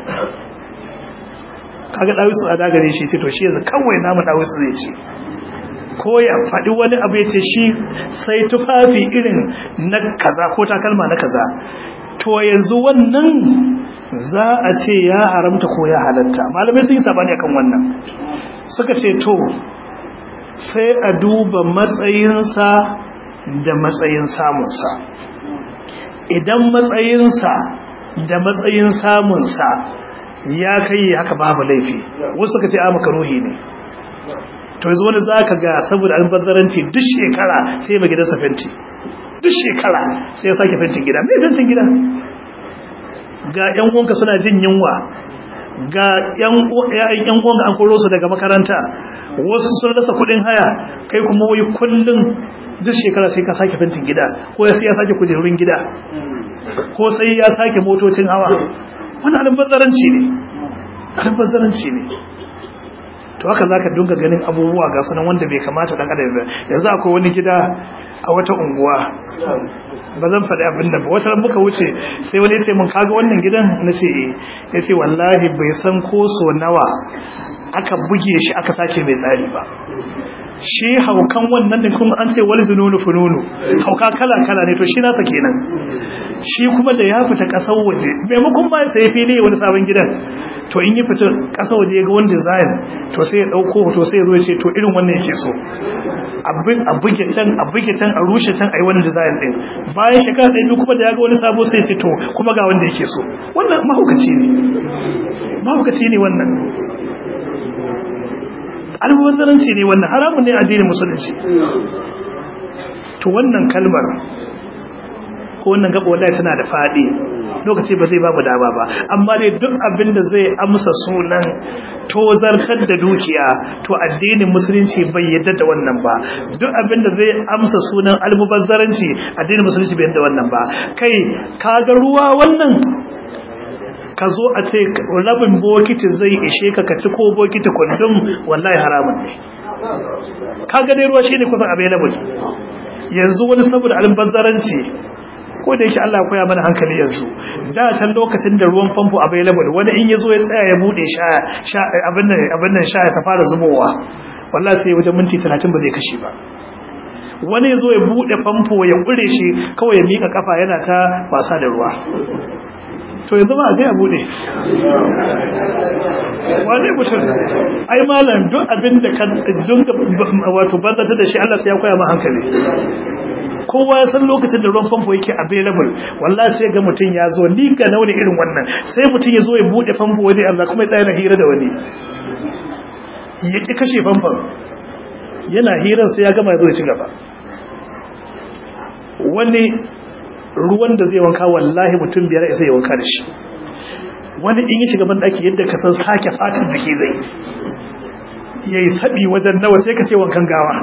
kaga dawisu a dagare shi ce to shi yanzu kawai namu dawisu zai ce ko ya faɗi wani abu ya ce shi sai tufafi irin na kaza ko takalma na kaza to yanzu wannan za a ce ya haramta ko ya halatta malamai sun yi sabani akan wannan suka ce to sai a duba matsayinsa da matsayin samunsa idan matsayinsa da matsayin samunsa ya kai haka babu laifi wasu suka ce a makaruhi ne to yanzu wani za ka ga saboda albazaranci duk shekara sai mai gidansa fenti duk shekara sai ya sake fentin gida mai fentin gida ga yan uwanka suna jin yunwa ga yan uwanka an koro su daga makaranta wasu sun rasa kudin haya kai kuma wai kullum duk shekara sai ka sake fentin gida ko sai ya sake kujerun gida ko sai ya sake motocin hawa wani albazaranci ne albazaranci ne to haka zaka dinga ganin abubuwa ga sanan wanda bai kamata dan adam yanzu akwai wani gida a wata unguwa ba zan faɗi abin da ba wata ran muka wuce sai wani ya ce mun kaga wannan gidan na ce eh ya ce wallahi bai san ko so nawa aka buge shi aka sake mai tsari ba shi haukan wannan da kuma an ce wal zununu fununu hauka kala kala ne to shi nasa kenan shi kuma da ya fita kasar waje maimakon ba sai fili wani sabon gidan to in yi fita kasar waje ga wani design to sai ya dauko to sai ya zo ya ce to irin wannan yake so abin a buge can a buge can a rushe can a yi wani design din bayan shekara ɗaya biyu kuma da ya ga wani sabo sai ya ce to kuma ga wanda yake so wannan mahaukaci ne mahaukaci ne wannan almubazzaranci ne wannan haramun ne addinin musulunci to wannan kalmar ko wannan gaba wallahi tana da fadi lokaci ba zai babu dama ba amma dai duk abin da zai amsa sunan tozartar da dukiya to addinin musulunci bai yadda da wannan ba duk abin da zai amsa sunan almubazzaranci addinin musulunci bai yadda wannan ba kai kaga ruwa wannan ka zo a ce rabin bokiti zai ishe ka ka ci ko bokiti kundum wallahi haramun ne ka dai ruwa shine kusan available yanzu wani saboda albazzaranci ko da yake Allah koya mana hankali yanzu da can lokacin da ruwan famfo available wani in yazo ya tsaya ya bude sha sha abin nan abin nan sha ta fara zubowa wallahi sai wajen minti 30 ba zai kashe ba wani yazo ya bude famfo ya kure shi kawai ya mika kafa yana ta wasa da ruwa to yanzu ba a zai abu ne wane mutum ai malam duk abin da ka dunga wato banzata da shi Allah sai ya koya ma hankali kowa ya san lokacin da ruwan famfo yake available wallahi sai ga mutum ya zo ni ga nauni irin wannan sai mutum ya zo ya bude famfo wani Allah kuma ya tsaya na hira da wani ya ki kashe famfon yana hirar sai ya gama ya zo ya ci gaba wani ruwan da zai wanka wallahi mutum biyar sai ya wanka da shi wani in yi shiga bandaki yadda ka san sake fatin jiki zai yayi sabi wajen nawa sai ka ce wankan gawa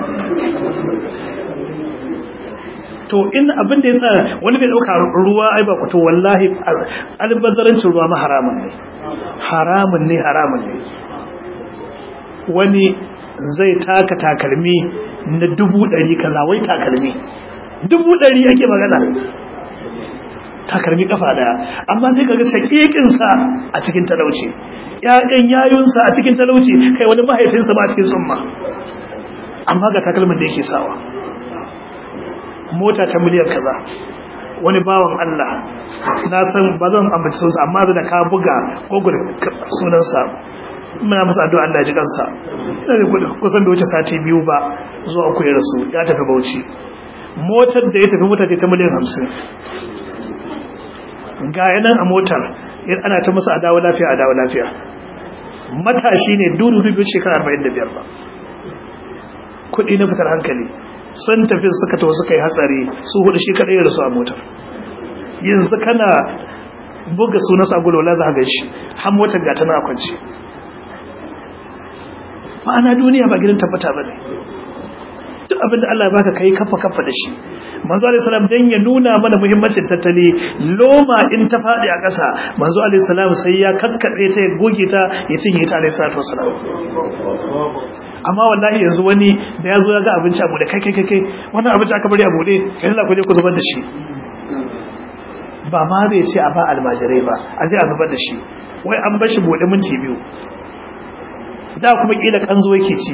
to in abin da yasa wani bai dauka ruwa ai ba to wallahi albazarancin ruwa ma haramun ne haramun ne haramun ne wani zai taka takalmi na dubu ɗari kaza wai takalmi dubu ɗari ake magana takalmi kafa daya amma sai kaga shakikinsa a cikin talauci ƴaƴan yayunsa a cikin talauci kai wani mahaifinsa ma a cikin tsumma amma ga takalmin da yake sawa mota ta miliyan kaza wani bawan Allah na san ba zan ambaci sunsa amma da ka buga google sunansa muna masa addu'a Allah ya ji kansa sai kusan da wuce sati biyu ba zuwa uku ya rasu ya tafi Bauchi motar da ya tafi mota ce ta miliyan hamsin ga yanan a motar ana ta masa adawa lafiya adawa lafiya matashi ne dudu dubu shekara 45 ba kudi na fitar hankali sun tafi suka tawo suka yi hatsari su hudu shi kadai ya rasu a motar yanzu kana buga sunan sagulola za ga shi har motar ga ta na kwanci ma'ana duniya ba gidan tabbata ba ne duk abinda Allah ya baka kai kafa kafa da shi manzo alayhi salam dan ya nuna mana muhimmancin tattali loma in ta fadi a ƙasa manzo alayhi salam sai ya kakkade ta ya goge ta ya cinye ta alayhi salatu wasalam amma wallahi yanzu wani da yazo ya ga abinci abu da kai kai kai wannan abinci aka bari a bude kai Allah ku je ku zubar da shi ba ma zai ce a ba almajirai ba a je a zubar da shi wai an bar shi bude minti biyu da kuma kila kanzo yake ci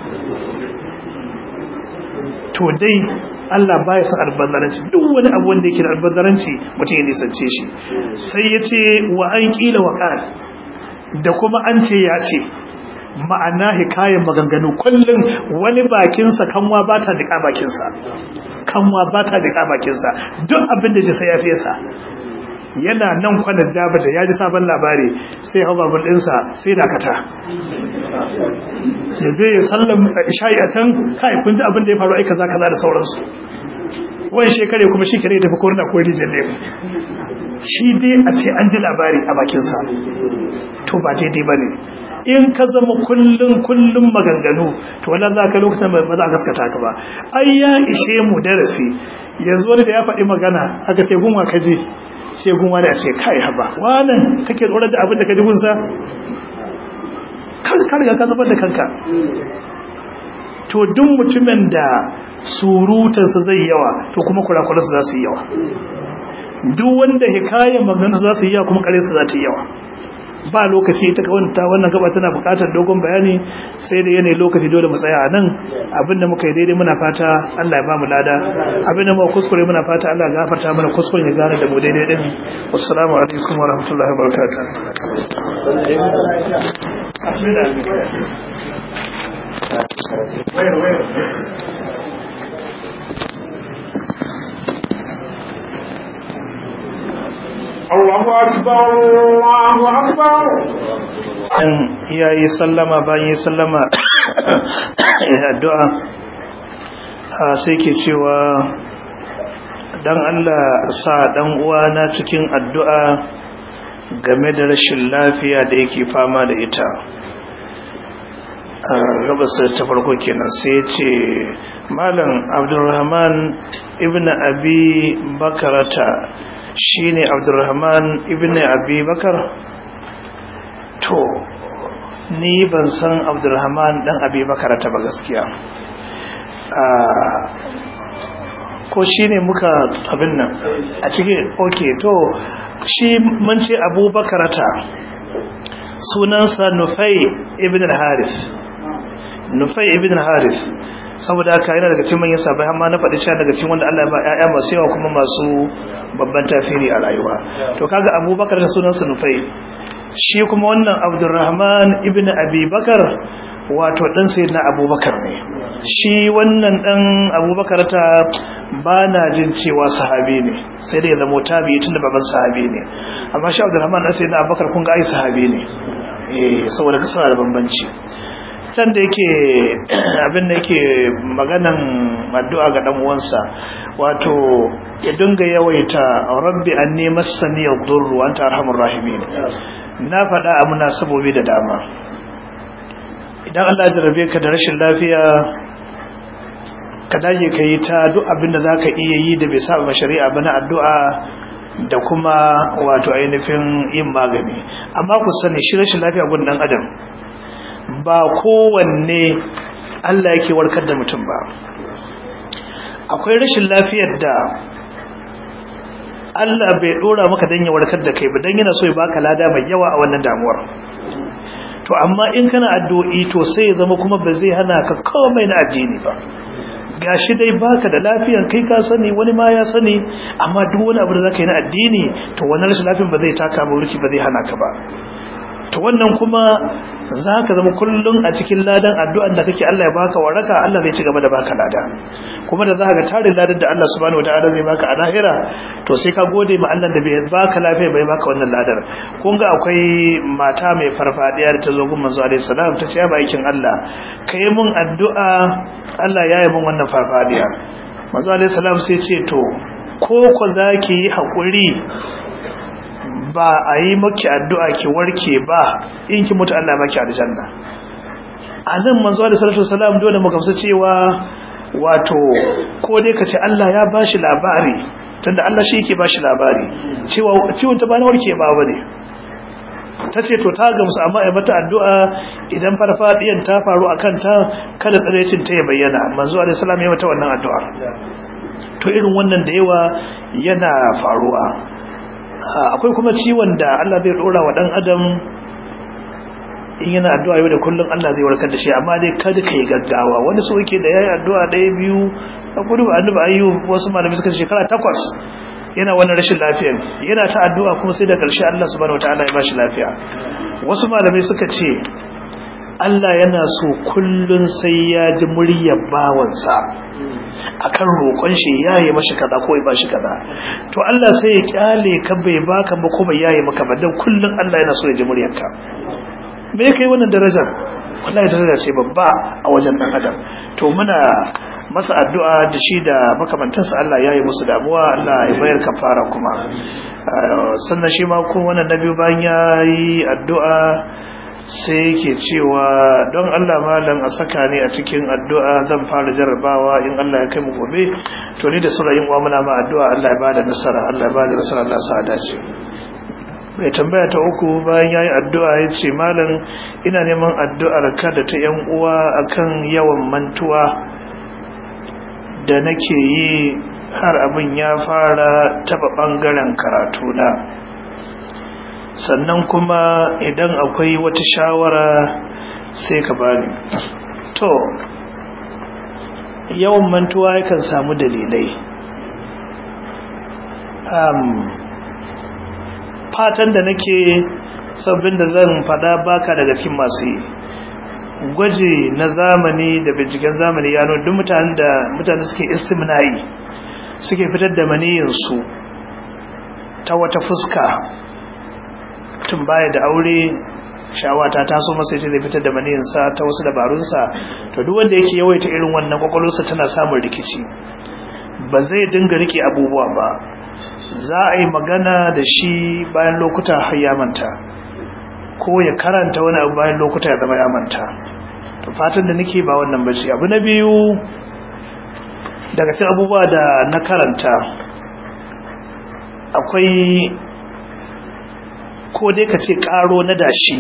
to dai Allah baya son albazzaranci duk wani abu wanda yake da albazzaranci mutum ya nisance shi sai ya ce wa an kila wa ƙar da kuma an ce ya ce ma'ana hikayen maganganu kullum wani bakinsa kanwa ba ta jika bakinsa kanwa ba ta jika bakinsa duk abin da ji sai ya fesa yana nan kwanan jaba da ya ji sabon labari sai hau babur ɗinsa sai dakata ya zai ya sallan isha'i a can kai kun ji abin da ya faru aika za kaza da sauransu wani shekare kuma shi kare tafi korna ko rijiyar lemu shi dai a ce an ji labari a bakinsa to ba daidai ba ne in ka zama kullum kullum maganganu to wannan za ka lokacin ba za a gaskata ka ba ai ya ishe mu darasi yanzu wani da ya faɗi magana aka ce gunwa ka je ce gunwa da ce kai haba wannan kake tsoron da abin da ka ji gunsa kan ka riga ka zubar da kanka to duk mutumin da surutansa zai yawa to kuma kurakuransa za su yi yawa duk wanda hikayen magana za su yi yawa kuma karensa za ta yi yawa ba lokaci ita ka wanta wannan gaba tana bukatar dogon bayani sai da yanayi lokaci dole mu tsaya a nan abinda muka yi daidai muna fata Allah ya ba mu lada abinda muka kuskure muna fata Allah ya gafarta mana kuskuren ya gane da mu daidai din wassalamu alaikum wa rahmatullahi wa barakatuh Allahu akbar Allahu akbar in yayi sallama bayan yi sallama ya addu'a sai ke cewa dan Allah sa dan uwana cikin addu'a game da rashin lafiya da yake fama da ita gabas ta farko kenan sai ce malam abdulrahman ibn abi bakarata shine abdulrahman ibn abi bakar to ni ban san abdulrahman dan abi bakarata ba gaskiya ko shi ne muka abin nan a cikin ok to shi mun ce abubakarata sunansa nufai ibn al-harith nufai ibn al-harith saboda haka yana daga cikin manyan sabai amma na faɗi cewa daga cikin wanda Allah ya ba ƴaƴa masu yawa kuma masu babban tafiri a rayuwa to kaga abubakar da sunansa nufai shi kuma wannan abdurrahman ibn abi bakar wato dan sayyidina abubakar ne shi wannan dan abubakar ta ba na jin cewa sahabi ne sai dai zama tabi tunda baban sahabi ne amma shi abdurrahman dan sayyidina abubakar kun ga ai sahabi ne eh saboda kasar da bambanci can da yake abin da yake maganan addu'a ga dan uwansa wato ya dinga yawaita rabbi anni massani yadurru wa anta arhamur rahimin na faɗa a munasabobi da dama idan Allah ya jarabe ka da rashin lafiya ka dage ka yi ta duk abin da za ka iya yi da bai saba shari'a ba na addu'a da kuma wato ainihin yin magani amma ku sani shi rashin lafiya gun dan adam ba kowanne Allah yake warkar da mutum ba akwai rashin lafiyar da Allah bai dora maka dan ya warkar da kai ba dan yana so ya baka lada mai yawa a wannan damuwar to amma in kana addu'o'i to sai ya zama kuma ba zai hana ka komai na addini ba gashi dai baka da lafiyan kai ka sani wani ma ya sani amma duk wani abu da zaka yi na addini to wannan rashin lafiyan ba zai taka ba wurki ba zai hana ka ba to wannan kuma zaka zama kullun a cikin ladan addu'an da kake Allah ya baka waraka Allah zai ci gaba da baka lada kuma da zaka ga tarin ladan da Allah subhanahu wataala zai baka a lahira to sai ka gode ma Allah da bai baka lafiya bai baka wannan ladar kun ga akwai mata mai farfadiya da ta zo gun manzo alaihi salam ta ce ya bakin Allah kai mun addu'a Allah ya yi mun wannan farfadiya manzo alaihi salam sai ce to ko ko zaki yi hakuri ba a yi maki addu'a ki warke ba in ki mutu Allah maki aljanna a nan manzo da salatu salam dole mu gamsu cewa wato ko dai kace Allah ya bashi labari tunda Allah shi yake bashi labari cewa ciwon ta ba na warke ba bane tace to ta gamsu amma ai mata addu'a idan farfadiyan ta faru akan ta kada tsarecin ta ya bayyana manzo da salam ya mata wannan addu'a to irin wannan da yawa yana faruwa akwai kuma ciwon da Allah zai dora wa dan adam in yana addu'a yau da kullum Allah zai warkar da shi amma dai kada kai gaggawa wani so yake da yayi addu'a ɗaya biyu a kudu ba annabi ayyub wasu malami suka shekara takwas yana wannan rashin lafiyar yana ta addu'a kuma sai da ƙarshe Allah subhanahu wataala ya bashi lafiya wasu malamai suka ce Allah yana so kullun sai ya ji muryar bawansa akan roƙon shi yayi mashi kaza ko ya bashi kaza to Allah sai ya kyale ka bai baka ba ko bai yayi maka ba dan kullun Allah yana so ya ji muryarka me kai wannan darajar wallahi daraja ce babba a wajen dan adam to muna masa addu'a da shi da makamantansa Allah yayi musu damuwa Allah ya bayar kafara kuma sannan shi ma kun wannan nabi bayan yayi addu'a sai yake cewa don Allah malam a saka ne a cikin addu'a zan fara jarrabawa in Allah ya kai mu gobe to ni da sura yin uwa muna ma addu'a Allah ya bada nasara Allah ya bada nasara Allah sa dace mai tambaya ta uku bayan yayi addu'a ya ce malam ina neman addu'ar ka da ta yan uwa akan yawan mantuwa da nake yi har abin ya fara taba bangaren karatu na sannan kuma idan akwai wata shawara sai ka bani to yawan mantuwa yakan samu dalilai um, fatan da nake sabbin da zan fada baka daga cikin masu yi gwaji na zamani da binciken zamani ya duk mutanen da mutane suke istimna'i suke fitar da maniyinsu ta wata fuska tun baya da aure shawata ta so masa zai fitar da maniyinsa ta wasu dabarunsa to duk wanda yake yawaita irin wannan kwakwalwarsa tana samun rikici ba zai dinga rike abubuwa ba za a yi magana da shi bayan lokuta har ya manta ko ya karanta wani abu bayan lokuta ya zama ya manta to fatan da nake ba wannan bace abu na biyu daga cikin abubuwa da na karanta akwai ko dai ka ce karo na dashi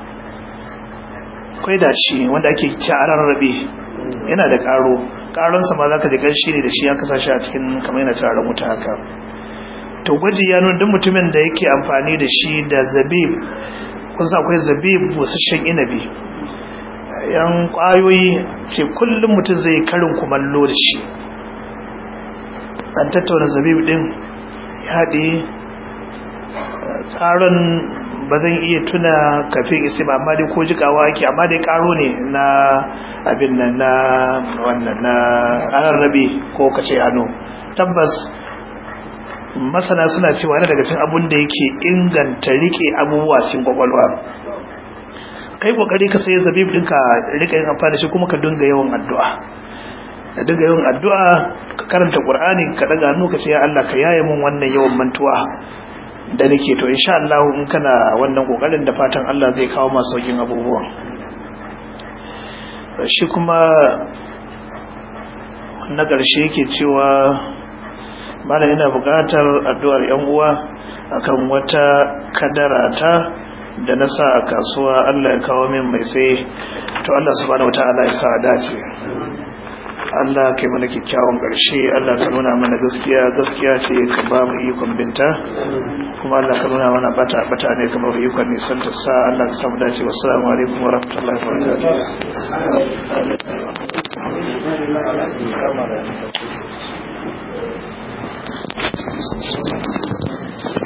akwai dashi wanda ake carar rabe yana da karo karonsa ma za ka jikan shi ne da shi ya kasa shi a cikin kamar yana tarar wuta haka to gwaji ya nuna duk mutumin da yake amfani da shi da zabib kusa akwai zabib busasshen inabi yan kwayoyi ce kullum mutum zai karin kumallo da shi an tattauna zabib din ya haɗe karon ba zan iya tuna kafin isi ba amma dai ko jikawa ake amma dai karo ne na abin nan na wannan na rarrabe ko kace hannu tabbas masana suna cewa yana daga cikin abun da yake inganta rike abubuwa cikin kwakwalwa kai kokari ka sai zabib ɗinka rika yin amfani shi kuma ka dinga yawan addu'a ka dinga yawan addu'a ka karanta qur'ani ka daga hannu ka ce ya Allah ka yaye mun wannan yawan mantuwa da nake to insha Allah in kana wannan kokarin da fatan Allah zai kawo masu saukin abubuwan shi kuma na ƙarshe yake cewa mana ina buƙatar addu'ar yan uwa akan wata kadara ta da na sa a kasuwa Allah ya kawo min mai sai to Allah subhanahu wataala ya sa a dace Allah kai mana kyakkyawan ƙarshe Allah ka nuna mana gaskiya gaskiya ce ka ba mu ikon binta kuma Allah ka nuna mana bata bata ne ka ba mu ikon nisan ta sa Allah ka samu dace wa salamu alaikum wa rahmatullahi wa barakatuh